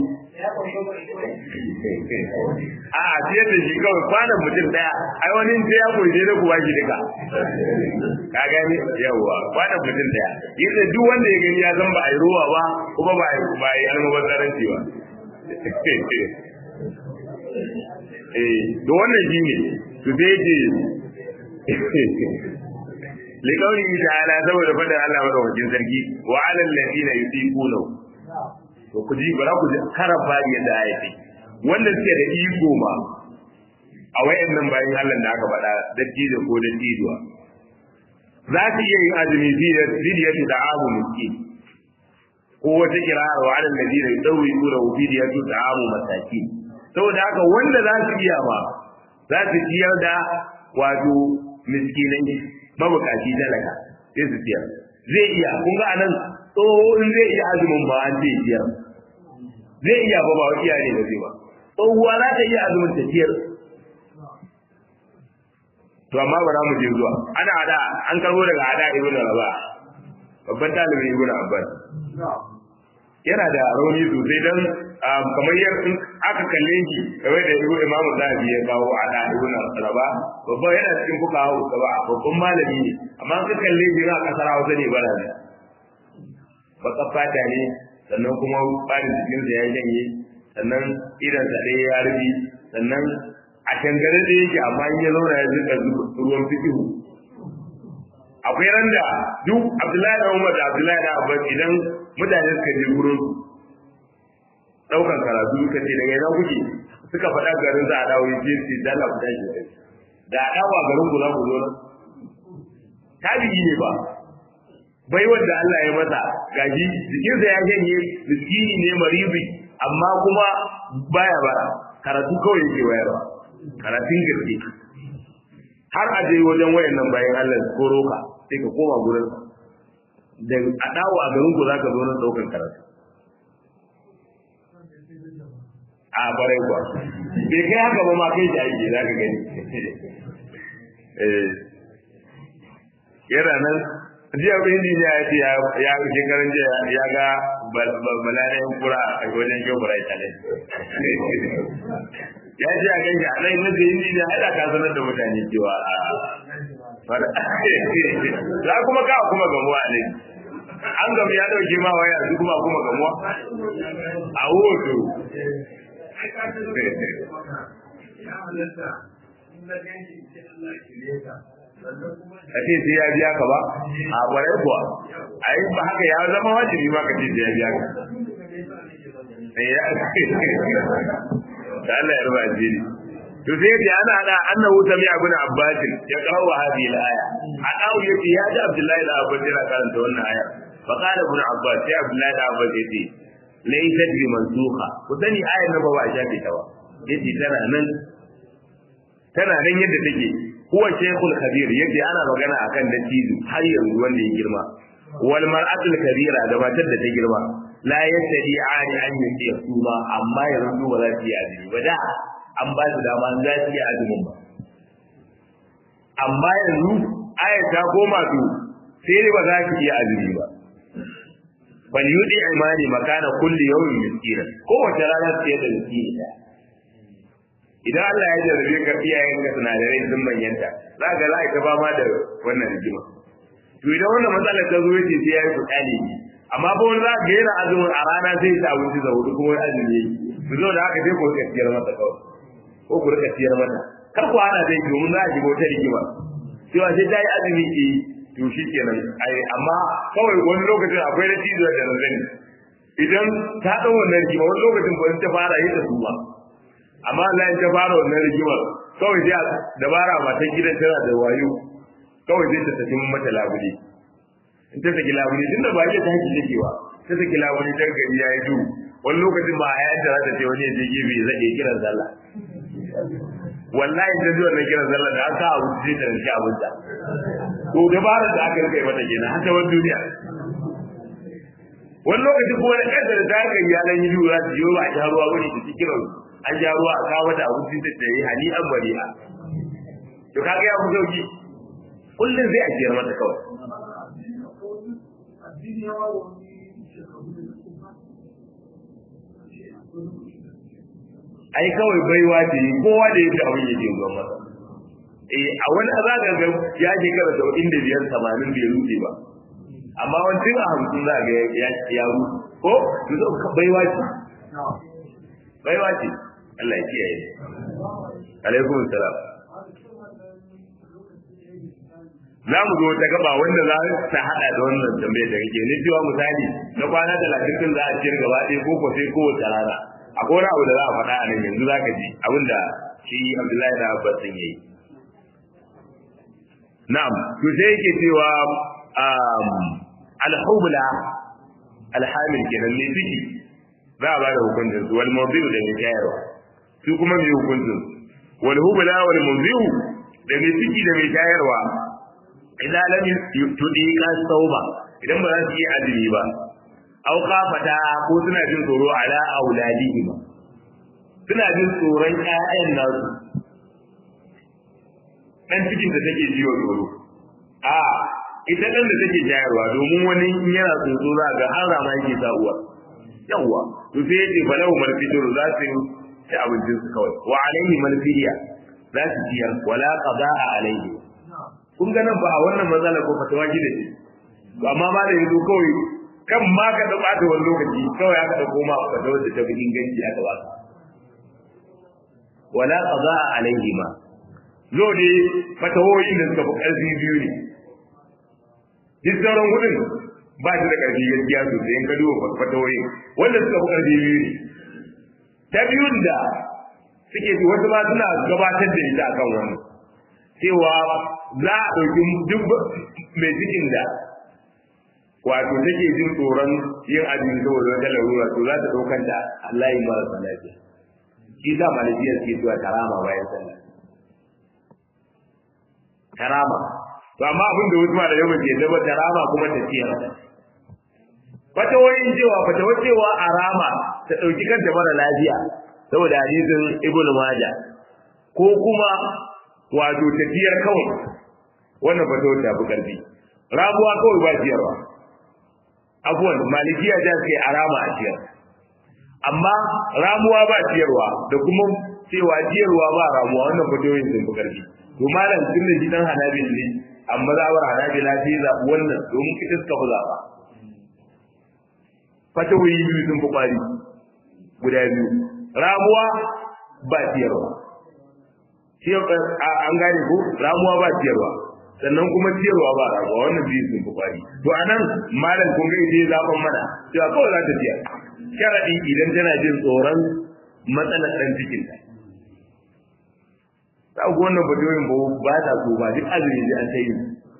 a a ciyar da shi kawai kwanan mutum daya ai wani sai ya goji da ku bashi duka ka gani yawwa kwanan mutum daya yadda duk wanda ya gani ya san ba a yi ruwa ba kuma ba a yi almubazzaranci ba eh da wannan shi ne su sai ce likauni ta'ala saboda fadar Allah madaukakin sarki wa alal ladina yusiquna to ku ji bara ku karaba yadda ayati wanda suke da iko ma a wayannan bayan Allah da aka faɗa dattijo ko dattijuwa za su iya yin azumi fidiyatu da abu miskin ko wata kirar wa alal ladina yudawwiquna fidiyatu da abu masakin saboda haka wanda za su iya ma za su ciyar da wato miskinai mabukaci talaka sai su ciyar zai iya kun ga anan tsoho in zai iya azumin ba an ce ciyar zai iya ba ba iya ne ba zai ba tsohuwa za ta iya azumin ta ciyar to amma ba za mu je zuwa ana hada an karbo daga hada ibnu raba babban talibin ibnu abbas yana da rauni sosai dan kamar yar in aka kalle shi kamar da ibnu imamu zahabi ya kawo a da ibnu raba babban yana cikin fuka hawo ba babban malami ne amma ka kalle shi na kasar hausa ne bara ne baka fata ne sannan kuma barin jikinsa ya janye sannan idan sa ɗaya ya rubi sannan a tangare da yake amma in ya zauna ya zuka ruwan fikihu akwai ran da duk abdullahi da umar da abdullahi da abbas idan mutane suka je gurin daukan karatu suka ce daga ina kuke suka faɗa garin za a dawo ya ce ce dala ku tashi da a dawo a garin ku za ku zo nan tabi'i ne ba bai wanda Allah ya masa gaji jikinsa ya janye miskini ne maribi amma kuma baya bara karatu kawai yake wayarwa karatun gaske har a je wajen wayannan bayan Allah ko roka sai ka koma gurin da a dawo a garin ku zaka zo nan daukan karatu a bare kuwa bai kai haka ba ma kai shi aiki zaka gani eh yana nan jiya bin injiniya ya ce ya shekarun jiya ya ga balalayen kura a wajen shobara ita ne ya ce a ganshi a nan nasa injiniya haɗa ka sanar da mutane cewa a za kuma ka kuma gamuwa ne an gamu ya ɗauke ma waya su kuma kuma gamuwa a hoto ka ce sai ya biya ka ba a ƙwarai kuwa a yi ba haka ya zama wajibi ma ka ce sai ya biya ka da Allah ya ruba jiri to sai ya ana da annahu sami ibn abbas ya kawo hadhihi al-aya adawu yace ya ji abdullahi da abbas yana karanta wannan aya fa qala ibn abbas sai abdullahi da abbas yace laysat bi mansukha ku sani ayar nan ba ba a shafe ta ba yace tana nan tana nan yadda take huwa shaykhul kabir yace ana magana akan dattijo har yanzu wanda ya girma wal mar'atul kabira da matar da ta girma la yastadi ani an yi suma amma yanzu ba za su yi azumi ba da an ba su dama za su yi azumin ba amma yanzu ayat ta koma su sai ba za su yi azumi ba bal yudi imani makana kulli yawmin miskina kowace rana sai da miskini da idan Allah ya jarrabe ka iyayen ka sinadarai sun manyanta za ka za ka ba ma da wannan rigima to idan wannan matsalar ta zo yace sai ya yi fitsari amma ba wani za ka yana azumin a rana zai ta abinci da hudu kuma wani azumi yake su zo da haka sai ku rika siyar mata kawai ko ku rika siyar mata kar ku hana dai domin za a shiga wata rigima cewa sai ta yi azumi ke to shi kenan ai amma kawai wani lokacin akwai na cizo da na zani idan ta ɗau wannan rigima wani lokacin ba ta fara yi da su ba amma Allah ya ta fara wannan rigimar kawai sai dabara matan gidan tana da wayo kawai sai ta tafi mata labule in ta saki labule tunda ba iya tashi take ba ta saki labule dan gari yayi duhu wani lokacin ba a yadda za ta ce wani ya je gefe zai iya kiran sallah wallahi ta ji wannan kiran sallah da aka abu sai ta rinci abinta to dabarar da aka rika mata kenan har ta wani duniya wani lokacin kuma na kansa da ta haka iyalan yi duhu za su yi ba a sha ruwa wani da su kiran an sha ruwa a kawo mata abinci da ta yi hani an bari'a to kaga ya fi sauki kullum zai ajiyar mata kawai ai kawai baiwa ce kowa da yake abin yake zuwa masa eh a wani za ka ga ya shekara saba'in da biyar tamanin bai rufe ba amma wancan a hamsin za ga ya ya rufe ko to zo baiwa ce baiwa ce Allah ya kiyaye alaikum salam za mu zo ta gaba wanda za ta hada da wannan tambayar da kake ne cewa misali na kwana talatin din za a ciyar gaba ɗaya ko ko sai kowace rana akwai wani abu da za a faɗa a nan yanzu za ka ji abinda shi Abdullahi da Abbas sun yi na'am to sai yake cewa al-hubla al-hamil kenan ne ciki za a ba da hukuncin su wal mawdi'u da mai tayarwa su kuma mai hukuncin wal hubla wal mawdi'u da mai ciki da mai tayarwa idan lam tudiqa sauba idan ba za su yi azumi ba aw kafata ko suna jin tsoro ala auladihi ba suna jin tsoron ƴaƴan nasu dan cikin da take jiwa tsoro a ita dan da take jayarwa domin wani in yana tsoro za ga har rama yake sa uwa yawa to sai yace falahu malfitur za su ci abincin su kawai wa alaihi malfiya za su ciyar wala qada'a alaihi kun ga nan ba a wannan matsala ko fatawa gida ce to amma ma da yanzu kawai kan ma ka da bata wani lokaci kawai aka dauko ma fatawa da ta bi inganci aka ba wala qada'a alaihi ma zo ne fatawoyin da suka fi karfi biyu ne duk sauran gudun ba shi da karfi gaskiya sosai in ka duba fatawoyin wanda suka fi karfi biyu ne ta biyun da suke wasu ma suna gabatar da ita akan wannan cewa za a ɗauki duk mai cikin da wato take jin tsoron yin azumi saboda wata larura to za ta ɗaukar da Allah yi marasa lafiya shi sa malafiyar ke zuwa tarama bayan sallah tarama to amma abin da wasu malamai ba ke zama tarama kuma ta ciyar fatawoyin cewa fatawar cewa a rama ta ɗauki kanta mara lafiya saboda hadisin ibnu majah ko kuma wato tafiyar kawai wannan fatawar ta fi karfi rabuwa kawai ba ciyarwa abuwan malikiya ta ce a rama a ciyar amma ramuwa ba ciyarwa da kuma cewa ciyarwa ba ramuwa wannan fatawoyin sun fi karfi to malam tun da shi dan hanabil ne amma zawar hanabil la sai zaɓi wannan domin ita suka fi zaɓa fatawoyi biyu sun fi kwari guda biyu ramuwa ba ciyarwa an gane ko ramuwa ba ciyarwa sannan kuma ciyarwa ba ramuwa wannan biyu sun fi kwari to anan malam kun ga ita zaben mana cewa kawai za ta ciyar sharadi idan tana jin tsoron matsalar dan cikin ta ta ga wannan fatoyin ba ba ta so ba duk azumi da an tayi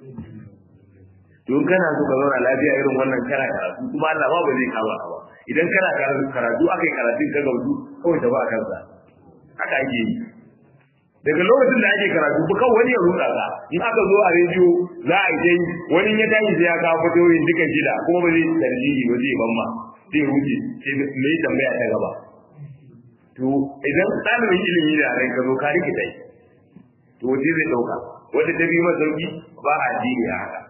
to kana so ka zauna lafiya irin wannan kana karatu kuma Allah ba ba zai kama ka ba idan kana karatu akai karatun ka gaudu kawai ta ba a kansa haka ake yi daga lokacin da ake karatu ba kawai wani ya ruka ka in aka zo a rediyo za a yi wani ya tashi sai ya kawo fatoyin duka shida kuma ba zai tarjihi ba zai ban ma zai ruce sai me tambaya ta gaba to idan ɗalibin ilimi da rai ka zo ka rikita yi to wace zai ɗauka wata ta bi masa sauki ba a jini a haka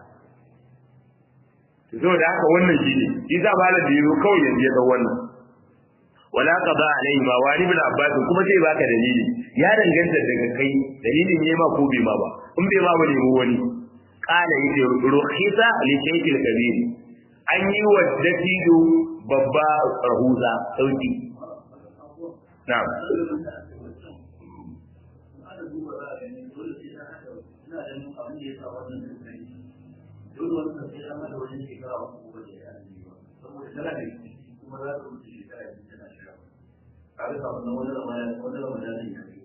to saboda haka wannan shi ne shi za ba da yazo kawai yanzu ya ɗau wannan wala qada alaihi ma wani ibn abbas kuma sai baka dalili ya danganta daga kai dalilin ne ma ko bai ma ba in bai ma ba ne wani qala yace rukhisa li shaykhil kabir an yi wa dattijo babba rahuza sauki na'am
dole wannan sai an da wajen shekara uku ba da ya saboda tana da kuma za ta wuce shekara biyu tana shiga kaga ka wannan wani ramadan wani ramadan ne kai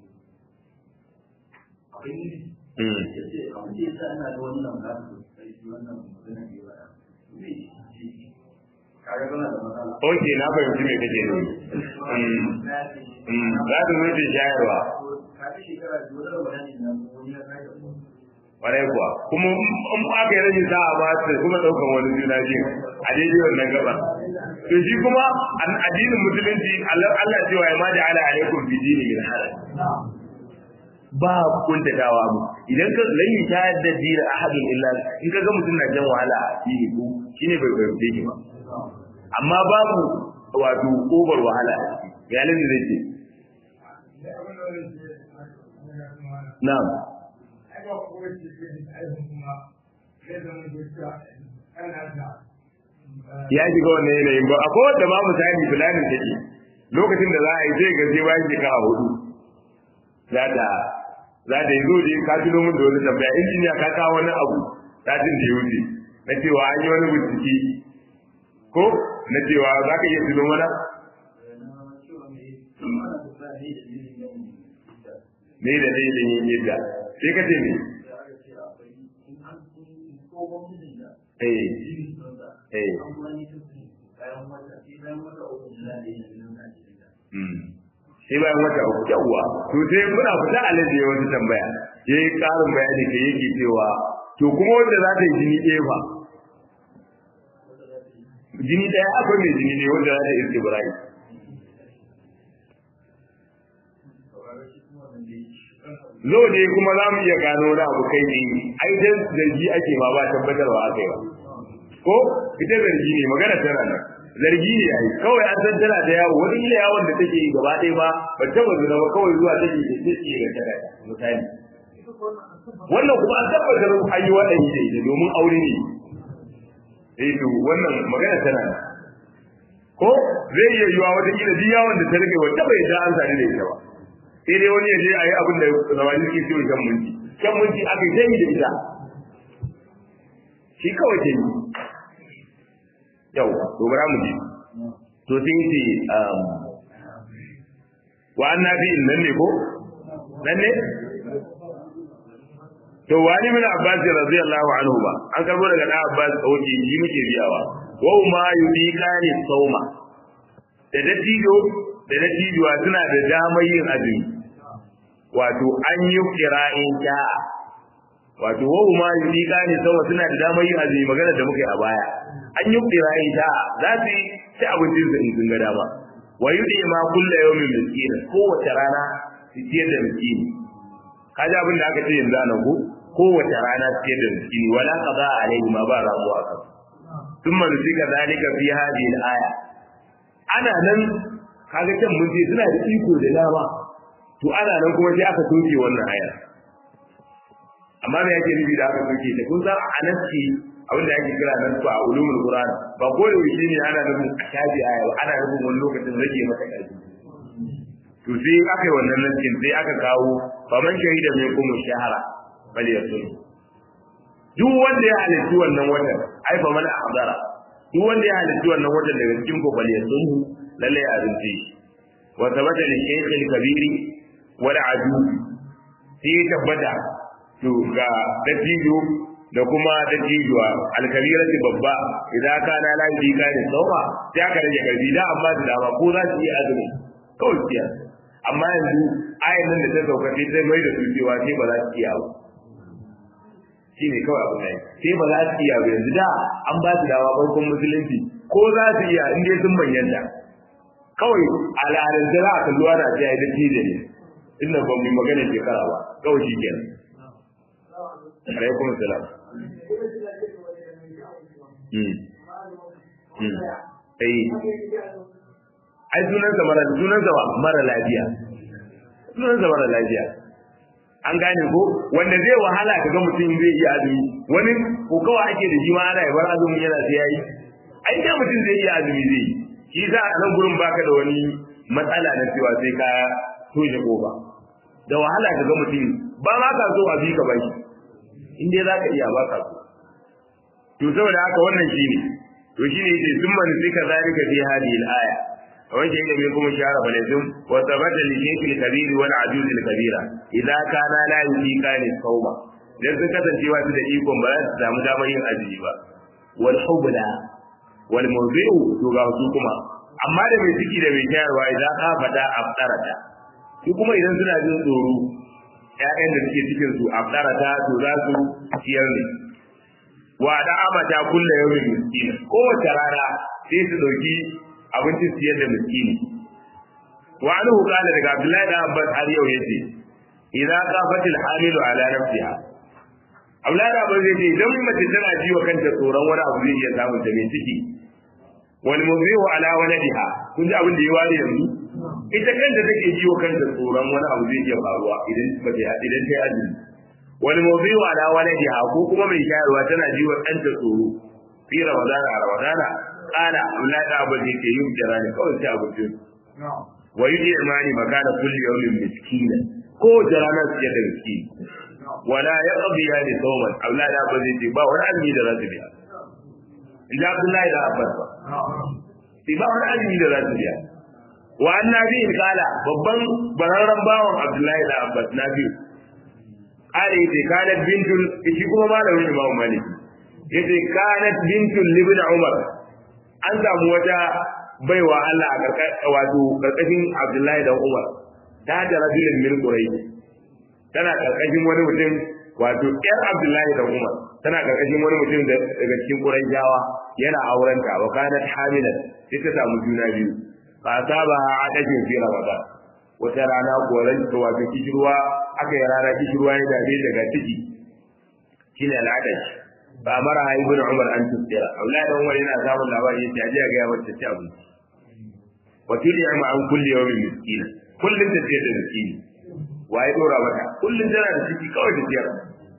abin yi yace abin da yasa ana da wannan ramadan sai shi wannan magana ne ba me kaga kana da matsala
Oke, na fahimci me kake nufi. Za ta wuce shayarwa.
kafin shekara biyu wani ramadan ne na wani ya kai da
Ƙwarai kuwa, kuma in aka yi rashin sa'a ba su kuma ɗaukan wani juna biyu a daidai wannan gaba. To shi kuma addinin musulunci Allah cewa ya ma da ala alaikum fi dini min haraj. Ba kuntatawa mu idan ka lan yi ta da dina ahadin illa in ka ga mutum na jan wahala a dini ko shine bai fahimce ki ba. Amma babu wato kobar wahala a ciki. Ya lalli zai ce. Na'am.
ba ko wace ke da aikin kuma sai zama gaskiya ana da
ya shiga wannan yanayin ba akwai wanda ma misali fulanin take lokacin da za a yi zai ga sai bayan shekara hudu za ta za ta yi zo da ka tuno min da wani tambaya injiniya ka kawo wani abu satin da ya wuce na cewa an yi wani bincike ko na cewa za ka iya tuno mana me da dalilin yin yadda sai ka ce me eh eh sai bayan wata uku yawwa to sai muna fita a lalle wata tambaya yayi karin bayani da yake cewa to kuma wanda za ta yi jini ɗaya fa jini ɗaya akwai mai jini ne wanda za ta yi istibra'i zo ne kuma za mu iya gano wani abu kai ne ai dan zargi ake ma ba tabbatarwa akai ba ko ita zargi ne magana tana nan zargi ne ai kawai an san tana da yawo wani ila yawon da take yi gaba ɗaya ba ba ta bazu ba kawai zuwa take da take ga ta misali wannan kuma an tabbatar an yi waɗannan da ita domin aure ne eh to wannan magana tana nan ko zai iya yiwa wata kila duk yawon da ta rage wata bai da an sani da ita ba sai dai wani ya je a yi abin da zamani ke ciwo shan minti shan minti aka yi da ita shi kawai ke yi yau to bara mu ji to sai yi ce wa an na fi nan ne ko nan ne to wani min abbas radiyallahu anhu ba an karbo daga da abbas oke yi muke biyawa wa ma yudiqani sauma da dattijo da dattijuwa suna da damar yin azumi wato an yi kira'in ta wato wahu ma yudiqa ne sawa suna da damar yin azumi magana da muka yi a baya an yi kira'in ta za su yi ci abincin su in sun ga dama wa yudi ma kulla yawmin miskin kowace rana su ciyar da miskini kaji abin da aka ce yanzu a nan ko kowace rana su ciyar da miskini wala qada alaihi ma ba ramuwa kan ثم نسيك ذلك في هذه الآية ana nan kaga can mun ce suna da iko da dama to ana nan kuma sai aka soke wannan aya amma me yake nufi da aka soke ta kun san a nasi abin da ake kira nasu a ulumul qur'an ba ko da shi ne ana nufin a shafi aya ba ana nufin wani lokacin rage mata ƙarfi to sai aka yi wannan nasin sai aka kawo faman shahida mai kuma shahara bal yasun duk wanda ya halitta wannan watan ai faman ahdara duk wanda ya halitta wannan watan daga cikin ku bal yasun lalle ya azumce shi wa tabata li shaykh al kabiri wal aju sai ya tabbata to ga dattijo da kuma dattijuwa alkabirati babba idan ka na lafi ka ne tsawa sai aka rage karfi da amma da dama ko za su yi azumi kawai siya amma yanzu ayin nan da ta sauka sai ta mai da su cewa sai ba za su iya ba shi ne kawai abu ne sai ba za su iya ba yanzu da an ba su dawa farkon musulunci ko za su iya in dai sun manyanta kawai al'adar da za a kalluwa na ta yi da tije ne inda ba mu magana shekara ba kawai shi kenan alaikum salam ai ai sunansa mara sunansa mara lafiya sunansa mara lafiya an gane ko wanda zai wahala ka ga mutum zai iya azumi wani ko kawai ake da shi ma ana yabar azumi yana sai yayi ai da mutum zai iya azumi zai yi shi za a nan gurin baka da wani matsala na cewa sai ka toshe kofa da wahala ka ga mutum ba ma ka so a bi ka baki in dai za ka iya ba ka so to saboda haka wannan shi ne to shi ne yake sun man sika zalika fi hadhihi al-aya wanda yake mai kuma shara balazum wa thabata li shaykh al-kabir wal ajuz al-kabira idza kana la yuqika li sawma dan sun kasance wa su da ikon ba za su samu damar yin azumi ba wal hubla wal mawdi'u to ga su kuma amma da mai ciki da mai shayarwa idan ka fada aftarata su kuma idan suna jin tsoro ƴaƴan da suke cikin su aftarata to za su ciyar ne wa da amata kullu yawmin miskin kowace rana sai su dauki abincin siyar da miskini wa anhu qala daga abdullahi da abbas har yau yace idza qafatil hamilu ala nafsiha abdullahi da abbas yace idan mace tana ji wa kanta tsoron wani abu zai iya samun ta mai ciki wal muzihu ala waladiha kun ji abin da ya ware yanzu ita kanta take ji wa kanta tsoron wani abu zai iya faruwa idan ba ta idan ta yi azumi wal muzihu ala waladiha ko kuma mai shayarwa tana ji wa kanta tsoro fi ramadana a ramadana kana Abdullahi da Abu Bakr ke yin jira ne kawai sai abincin wa yudi imani makana kulli yawmin miskina ko jira na su da miskini wala yaqdi ya li sawman Abdullahi da Abu Bakr ba wani azumi da zasu biya inda Abdullahi da Abbas ba sai ba wani azumi da zasu biya wa annabi kala babban bararran bawan Abdullahi da Abbas nabi kale yace kana bintul shi kuma malamin Imam Malik yace kanat bintul libn Umar an samu wata baiwa Allah a karkashin wato karkashin Abdullahi da Umar ta da rajulin min Quraysh tana karkashin wani mutum wato ƴar Abdullahi da Umar tana karkashin wani mutum daga cikin Qurayshawa yana aurenta wa kanat hamilan sai ta samu juna biyu fa saba adajin fi Ramadan wata rana goran ta wato kishirwa aka yi rana kishirwa ya dade daga ciki shine al'adashi ba mara ha ibn umar an tsira aulad da umar yana samun labari yace aje ga yawa ta ci abinci wa tuli ma an kulli yawmin miskina kullun ta ce da miskini waye dora mata kullun tana da ciki kawai ta ciyar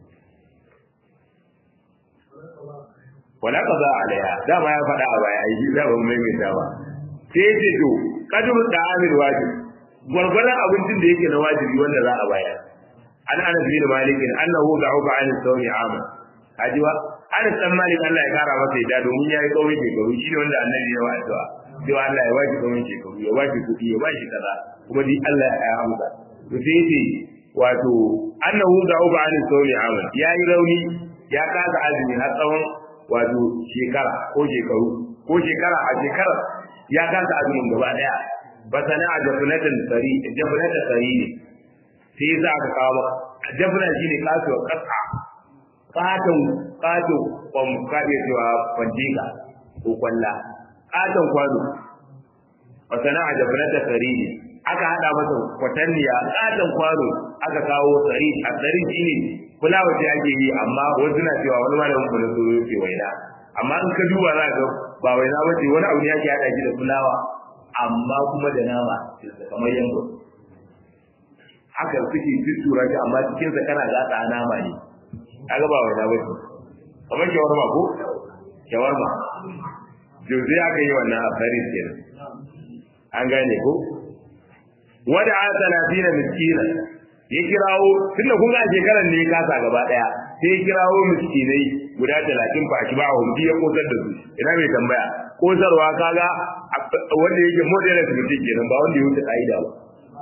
wala qada alaiha dama ya faɗa a baya ai da ba mai mai dawa sai ya ce to kadu da amir wajib gwargwaron abincin da yake na wajibi wanda za a bayar an anas bin malik annahu da'uba an sawmi amal hajiwa Anas dan Malik Allah ya kara masa yadda domin yayi kawai shekaru shi ne wanda Annabi ya wa addu'a cewa Allah ya baki kawai shekaru ya baki kuɗi ya baki kaza kuma dai Allah ya amsa to sai yace wato annahu da'uba an sawmi amal yayi rauni ya kasa azumi har tsawon wato shekara ko shekaru ko shekara a shekara ya kasa azumin gaba daya basana a jafnatan sari jafnatan sari ne sai za ka kawo jafna shine kasuwa kasa katon kato kwan kaɗe cewa kwanjika ko kwalla katon kwano wa sana'a da fara da sariri aka hada masa kwatanniya katon kwano aka kawo sariri a sariri shine fulawa ce ake yi amma wasu na cewa wani malamin kuma so ce waina amma in ka duba za ka ba waina ba ce wani abu ne ake hada shi da fulawa amma kuma da nama kamar yango haka suke tuttura shi amma cikinsa kana gasa nama ne kaga ba wai ba ce kamar shawarma ko shawarma to sai aka yi wannan asarin kenan an gane ko wada a talatin miskina ya kirawo tunda kun ga shekaran ne kasa gaba daya sai ya kirawo miskinai guda talatin fa shi ba a hundi ya kosar da su ina mai tambaya kosarwa kaga wanda yake moderate mutum kenan ba wanda ya wuce ka'ida ba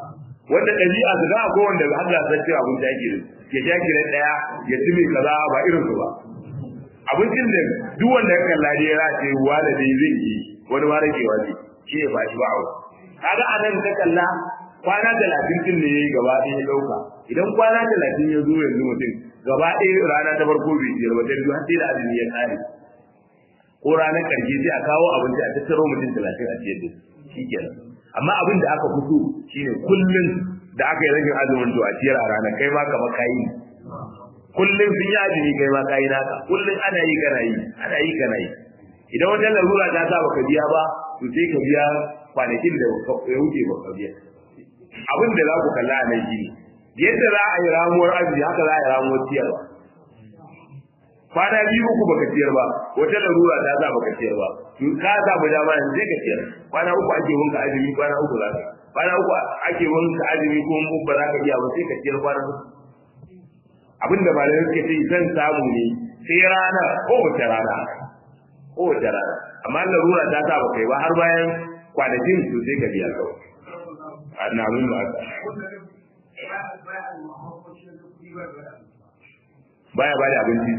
wanda ɗabi'a su ga akwai wanda har da san cewa abinci ake ya sha kiran ɗaya ya ci mai kaza ba irin su ba abincin da duk wanda ya kalla dai ya ce ruwa da dai zai yi wani ma ragewa ne shi ya fashi ba a kaga a nan ka kalla kwana talatin din ne yayi gaba ɗaya ya ɗauka idan kwana talatin ya zo yanzu mutum gaba ɗaya rana ta farko bai ciyar ba sai har sai da azumi ya kare ko ranar ƙarshe sai a kawo abinci a tattaro mutum talatin a ciyar da shi kenan amma abin da aka fito shine kullum da aka yi ragin azumin to a ciyar a ranar kai ma kamar kayi kullum sun yi azumi kai ma kayi naka kullum ana yi kana yi ana yi kana yi idan wajen larura ta sa baka biya ba to sai ka biya kwanakin da ya wuce baka biya abin da za ku kalla a nan shine yadda za a yi ramuwar azumi haka za a yi ramuwar ciyarwa kwana biyu uku baka ciyar ba wata larura ta sa baka ciyar ba ka samu dama yanzu sai ka ciyar kwana uku ake wanka azumi kwana uku za ka kwana uku ake wanka azumi ko mu ba za ka iya ba sai ka ciyar kwana uku abin da malamai suke ce zan samu ne sai rana ko wace rana ko wace rana amma larura ta sa baka yi ba har bayan kwanakin su sai ka biya kawai na mun ba ka baya ba da abinci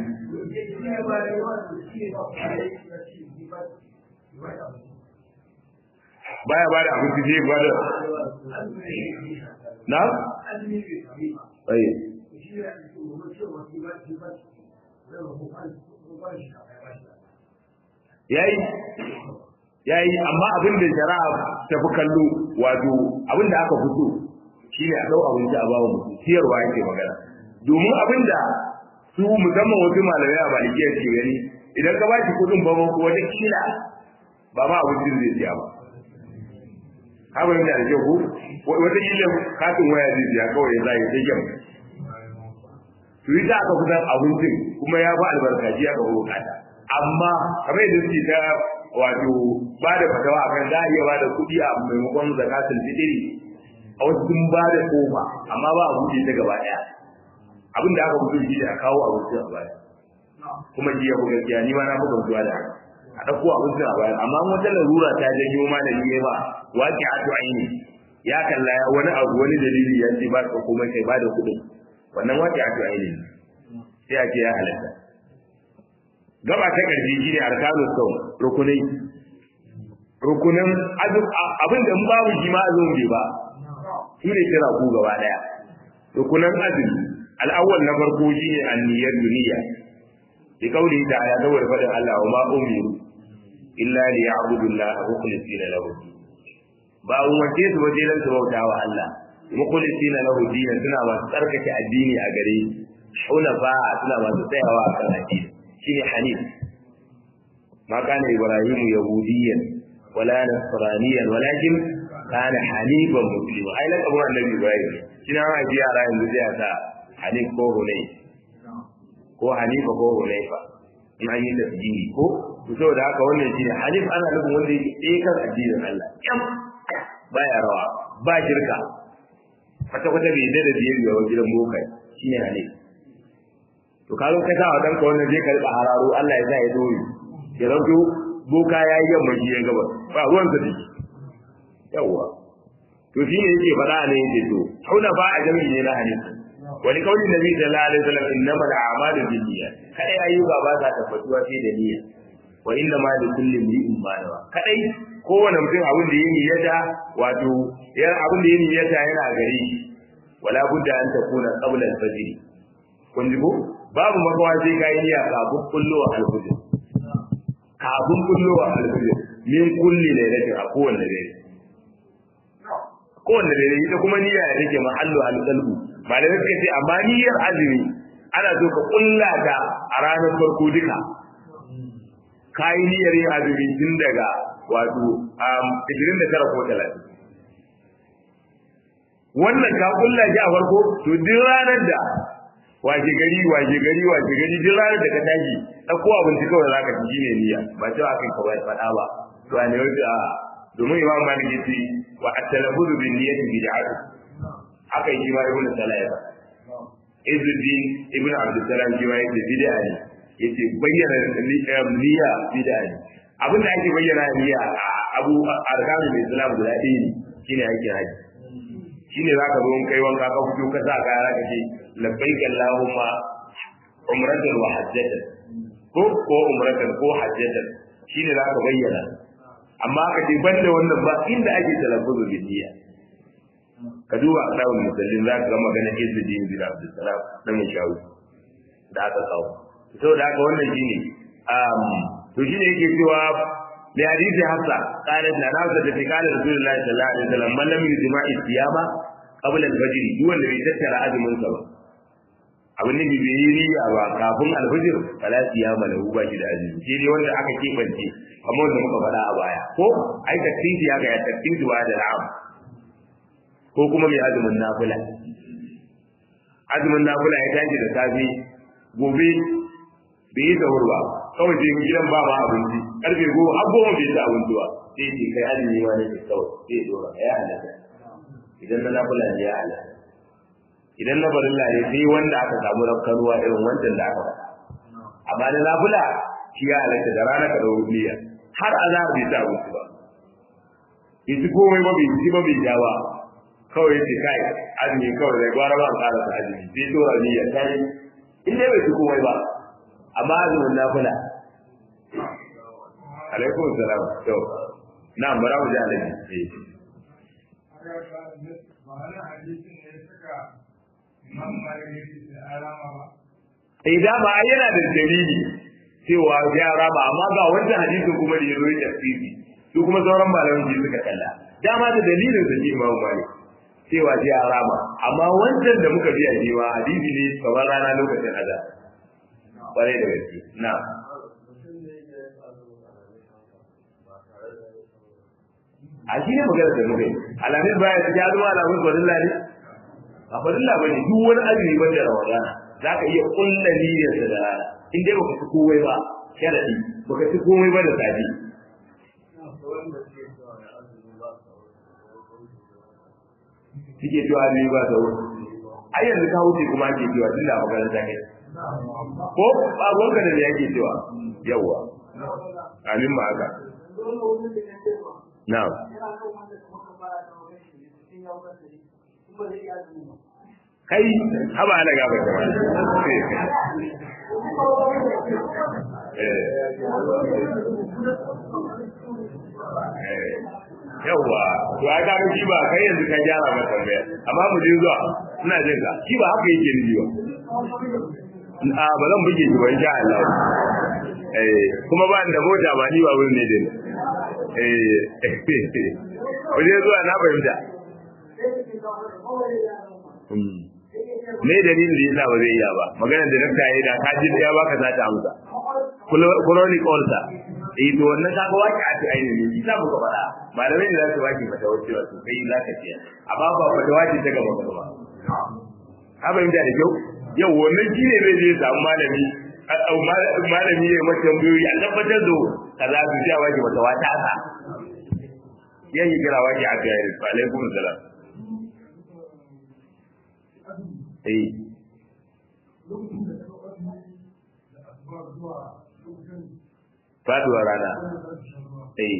baya ba da abinci zai ba da na? ayi yayi yayi amma abin da shari'a ta fi kallo wato abin da aka fito shi ne a ɗau abinci a bawa mutum siyarwa yake magana domin abin da su musamman wasu malamai a malikiya ke gani idan ka bashi kuɗin ba ko wata kila ba ma abincin zai siya ba haka yana da kyau ko wata kila katin waya zai siya kawai ya zai sai kyau to yi aka kusan abincin kuma ya ba albarkaci ya kawo bukata amma kamar yadda suke ta wato ba da fatawa akan za a iya ba da kuɗi a maimakon zakatul fitri a wasu sun ba da kofa amma ba a buɗe ta gaba ɗaya abin da aka fito shi ne a kawo abinci a baya kuma jiya ko gaskiya ni ma na buga zuwa da haka a ɗauko abinci a baya amma wata larura ta janyo ma da ni ba waƙi a to aini ya kalla wani abu wani dalili ya ce ba ka komai kai ba da kuɗin wannan waƙi a to aini sai a ce ya halatta gaba ta ƙarshe shi ne arkanu sau rukunai rukunan abin da in babu shi ma azumin bai ba shi ne kira ku gaba ɗaya rukunan azumi al'awwal na farko shine anniyar duniya bi kauli ta ya dawar fadin Allah wa ma umiru illa li ya'budu Allah mukhlisina lahu ba umarce su waje dan su bauta wa Allah mukhlisina lahu dinan suna masu tsarkake addini a gare shi hunafa suna masu tsayawa a kan addini shine hanif ma kana ibrahimu yahudiyan wala nasraniyan walakin kana hanifan muslima ai lakabun annabi ibrahim kina ma ji yara yanzu zai ta hanif ko hunay ko hanifa ko hunayfa in an yi tasbihi ko to saboda haka wannan shine hanif ana nufin wanda yake tsaye kan addinin Allah yam baya rawa ba shirka kwata kwata bai da biyar yawa gidan bokai shine hanif to ka zo ka sa wa danka wannan zai karɓa hararo Allah ya sa ya doyi ya zanto boka ya yi yamma shi ya gaba ba ruwan sa dake yawwa to shi ne yake faɗa ne yake to hauna ba a jami'i ne na hadisi wani kauli nabi sallallahu alaihi wasallam innama al-a'malu binniyat kada ayyuka ba sa tabbatuwa sai da niyya wa inna ma li kulli imrin ma nawa kadai kowane mutum abin da yake niyyata wato yan abin da yake niyyata yana gare shi wala budda an takuna qabla al-fajr kun ji ko babu makawa sai kai niyya kafin kullowa al-fajr kafin kullowa al-fajr min kulli lailatin a kowanne dare kowanne dare ita kuma niyya ya take mahallu al-qalbu malamai suka ce amma niyyar azumi ana so ka kulla ta a ranar farko duka kayi niyyar yin azumi tun daga wato ishirin da tara ko talatin wannan ka kulla shi a farko to duk ranar da washe gari washe gari washe gari duk ranar da ka tashi ɗauko abinci kawai za ka ci shine niyya ba cewa kai ka bai faɗa ba to a ne wajen a domin imam malik yace wa at-talabbudu bin niyyati bid'atu haka yi ma ibnu salah ya Izzuddin ibnu Abdul Salam shi ma yace bid'a ne yace bayyana niyya bid'a ne abin da ake bayyana niyya abu arkanul islam guda ɗaya ne shine ake haji shine zaka zo in kai wanka ka fito ka sa kaya zaka ce labbaik allahumma umratan wa hajjatan ko ko umratan ko hajjatan shine zaka bayyana amma ka ce banda wannan ba inda ake talaffuzu bi niyya ka duba asawul musallin zaka ga magana Izzuddin bin Abdul Salam dan Shawi da aka kawo saboda haka wannan shine um to shine yake cewa da hadisi hafsa qalat la nafsa da qala rasulullahi sallallahu alaihi wasallam man lam yujma istiyama qabla al-fajr duk wanda bai tattara azumin sa ba abin da bai yi riya ba kafin al-fajr fala siyama lahu ba shi da azumi shi ne wanda aka kebance kamar wanda muka faɗa a baya ko ai taktibi ya ga ya taktibi wa da na'am ko kuma mai azumin nafila azumin nafila ya tashi da safe gobe bai yi sahur ba kawai sai gidan ba ma abinci karfe goma har goma bai ci abinci ba sai ce kai azumi ma ne ke kawai sai dora ya halatta idan na nafila ne ya halatta idan na barilla ne sai wanda aka samu rafkanuwa irin wancan da aka faɗa amma na nafila shi ya halatta da rana ka ɗau niyya har azhar bai ci abinci ba bai ci komai ba bai ci ba bai ja ba kawai ya ce kai azumi kawai da gwara ba ƙara sa azumi sai dora niyya kai in dai bai ci komai ba amma azumin nafila alaikum salam to na bara mu ji alaji eh da ba yana da dalili cewa ya raba amma ga wannan hadisin kuma da yazo ya tafsiri su kuma sauran malaman ji suka kalla dama da dalilin da ji Imam Malik cewa ya raba amma wancan da muka ji a jiwa hadisi ne kamar rana lokacin azab kwarai da gaske na a shi ne magana da muke alamin baya ta jaru alamin farilla ne a farilla ba ne duk wani azumi ban da ramadana za ka iya kulla niyyar da rana in dai baka ci komai ba sharadi baka ci komai ba da safi suke cewa ne ba ta wuri ai yanzu ka wuce kuma ake cewa tun da makaranta kai ko babuwanka da yake cewa yawa amin ma haka na'am kai haba ana gaba kama yawwa to ai ka shi ba kai yanzu ka gyara masa tambaya amma mu je zuwa ina jin ka shi ba haka yake ni ba a ba zan buge shi ba insha Allah eh kuma ba da mota ba ni ba wurin ne din eh waje zuwa na fahimta me dalilin da yasa ba zai iya ba magana da nafta yayi da ka ji ya baka za ta amsa chronic ulcer eh to wannan kaga waki a cikin ainihin shi sa muka faɗa malamai ne za su waki mata wace wato kai za ka ciya amma ba fata waki ta gaba gaba ka fahimta da kyau yau wannan shi ne zai je samu malami malami ne mace tambayoyi a tabbatar da kaza su ja waki mata wata asa yayi kira waki a ga yi alaikum salam eh faduwar rana eh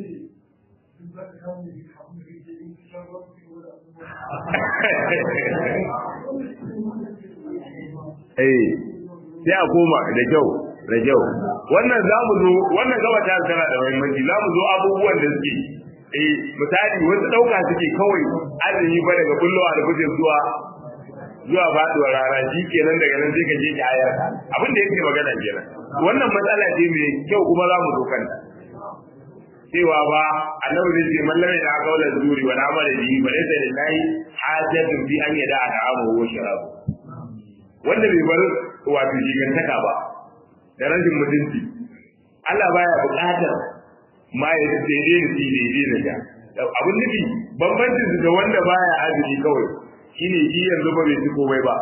eh sai a koma da kyau da kyau wannan za mu zo wannan gaba ta tana da muhimmanci za mu zo abubuwan da suke eh misali wasu dauka suke kawai azumi ba daga kullowa da kuke zuwa zuwa faduwar rana shi kenan daga nan sai ka je ki ayar abin da yake magana kenan wannan matsala ce mai kyau kuma za mu zo kanta cewa ba annabi zai ce mallame da aka wala zuri wa amala bihi ba laysa lillahi hajatun fi an yada ta'amu wa sharabu wanda bai bar wato jigantaka ba da rashin mutunci Allah baya buƙatar ma ya daidai da shi daidai da ja abin nufi bambancin su da wanda baya azumi kawai shine shi yanzu ba bai ci komai ba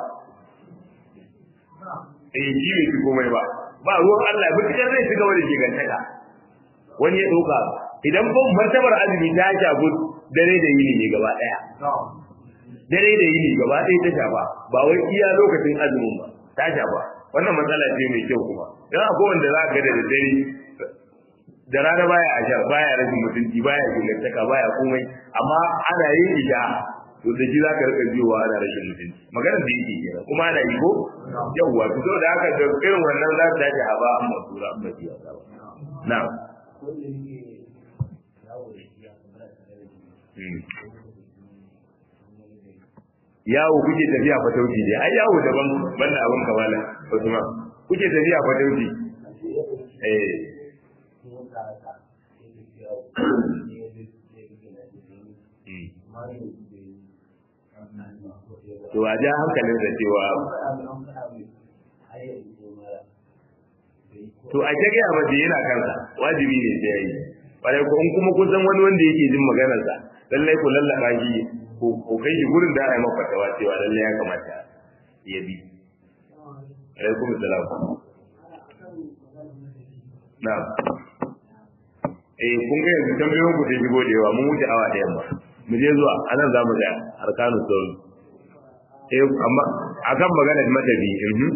eh shi bai ci komai ba ba ruwan Allah mutukar zai ci gaba da jigantaka wani ya ɗauka idan ko martabar azumi ta shafi dare da yini ne gaba ɗaya dare da yini gaba ɗaya ta shafa ba wai iya lokacin azumin ba ta shafa wannan matsala ce mai kyau kuma don akwai wanda za ka ga da dare da rana baya a sha baya rashin mutunci baya gilantaka baya komai amma ana yin isha to da shi zaka rika jiwa ana rashin mutunci maganar da yake kenan kuma ana yi ko yawwa to saboda haka da irin wannan za ta dace a ba amma sura amma biya ta ba na'am yawo kuke tafiya fatauci ne ai yawo daban banda abin kamala Usman kuke tafiya fatauci eh to a ja hankalin da cewa to a ta gaya mace yana kansa wajibi ne sai yayi bare ko in kuma kun san wani wanda yake jin maganarsa lallai ku lallaba shi ko kai shi gurin da ai maka tawa cewa lallai ya kamata ya bi alaikum salam na'am eh kun ga yanzu tambayoyin ku sai shigo da yawa mun wuce awa da yamma mu je zuwa anan zamu ga arkanu sauri eh amma akan magana da matabi mhm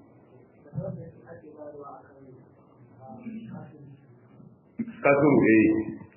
kasuru eh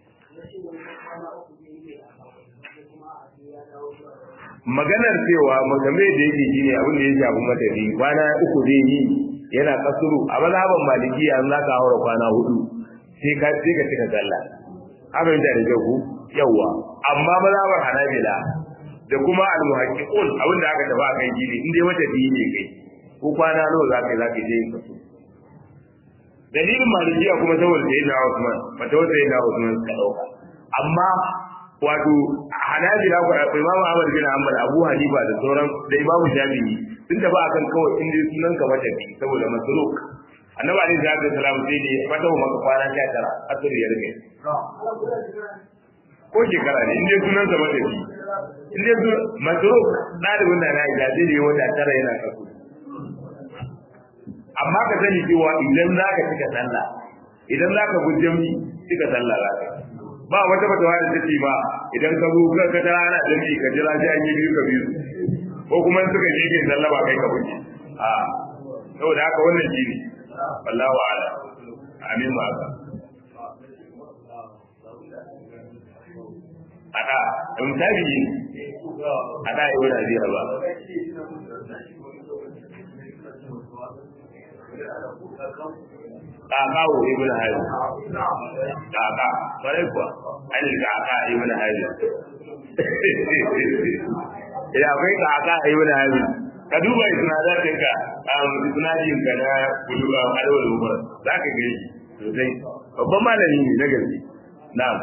maganar cewa magame da yake shi ne abin da ya shafi matafi kwana uku zai yi yana kasuru a mazhaban malikiya an za ka haura kwana hudu sai ka sai ka cika sallah haka yin da ku yawa amma mazhaban hanabila da kuma al-muhaqqiqun abin da aka tafi a kai gidi in dai matafi ne kai ko kwana nawa za ka yi za ka je yin kasuru dalilin malikiya kuma saboda sai na Usman mata wata yana Usman suka dauka amma wato hanabila ko Imam Ahmad bin Hanbal Abu Hanifa da sauran da Imam Shafi'i sun tafi akan kawai in dai sunan ka mata bi saboda masuluk annabi alaihi salatu wasalam sai ne fata maka kwana 19 asir ya rike ko shekara ne in dai sunan ka mata bi in dai su masuluk dalibin da na ida zai yi wata tara yana kasu amma ka sani cewa idan za ka cika sallah idan za ka gujje mi cika sallah za ka ba wata fatawa da take ba idan ka zo ka ka tara ana jami ka jira sai an yi biyu ka biyu ko kuma in suka yi sallah ba kai ka gujje a saboda haka wannan shi ne wallahu a'lam amin ma haka ada in tabi ada yi wani ajiyar ba kakawo ibn hajji kaka kwarai kuwa hannun kaka ibn hajji ya akwai kaka ibn hajji ka duba isnadatin ka isnadin ka na kuluba alwal umar za ka gani sosai babban malami ne na gaske na'am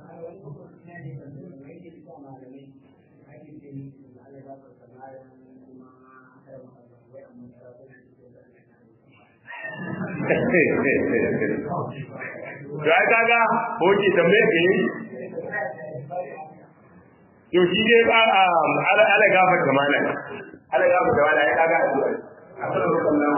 ya kaga hoki tambaye ka yi to shi dai ba ala ala gafa kamala ala gafa kamala ya kaga addu'a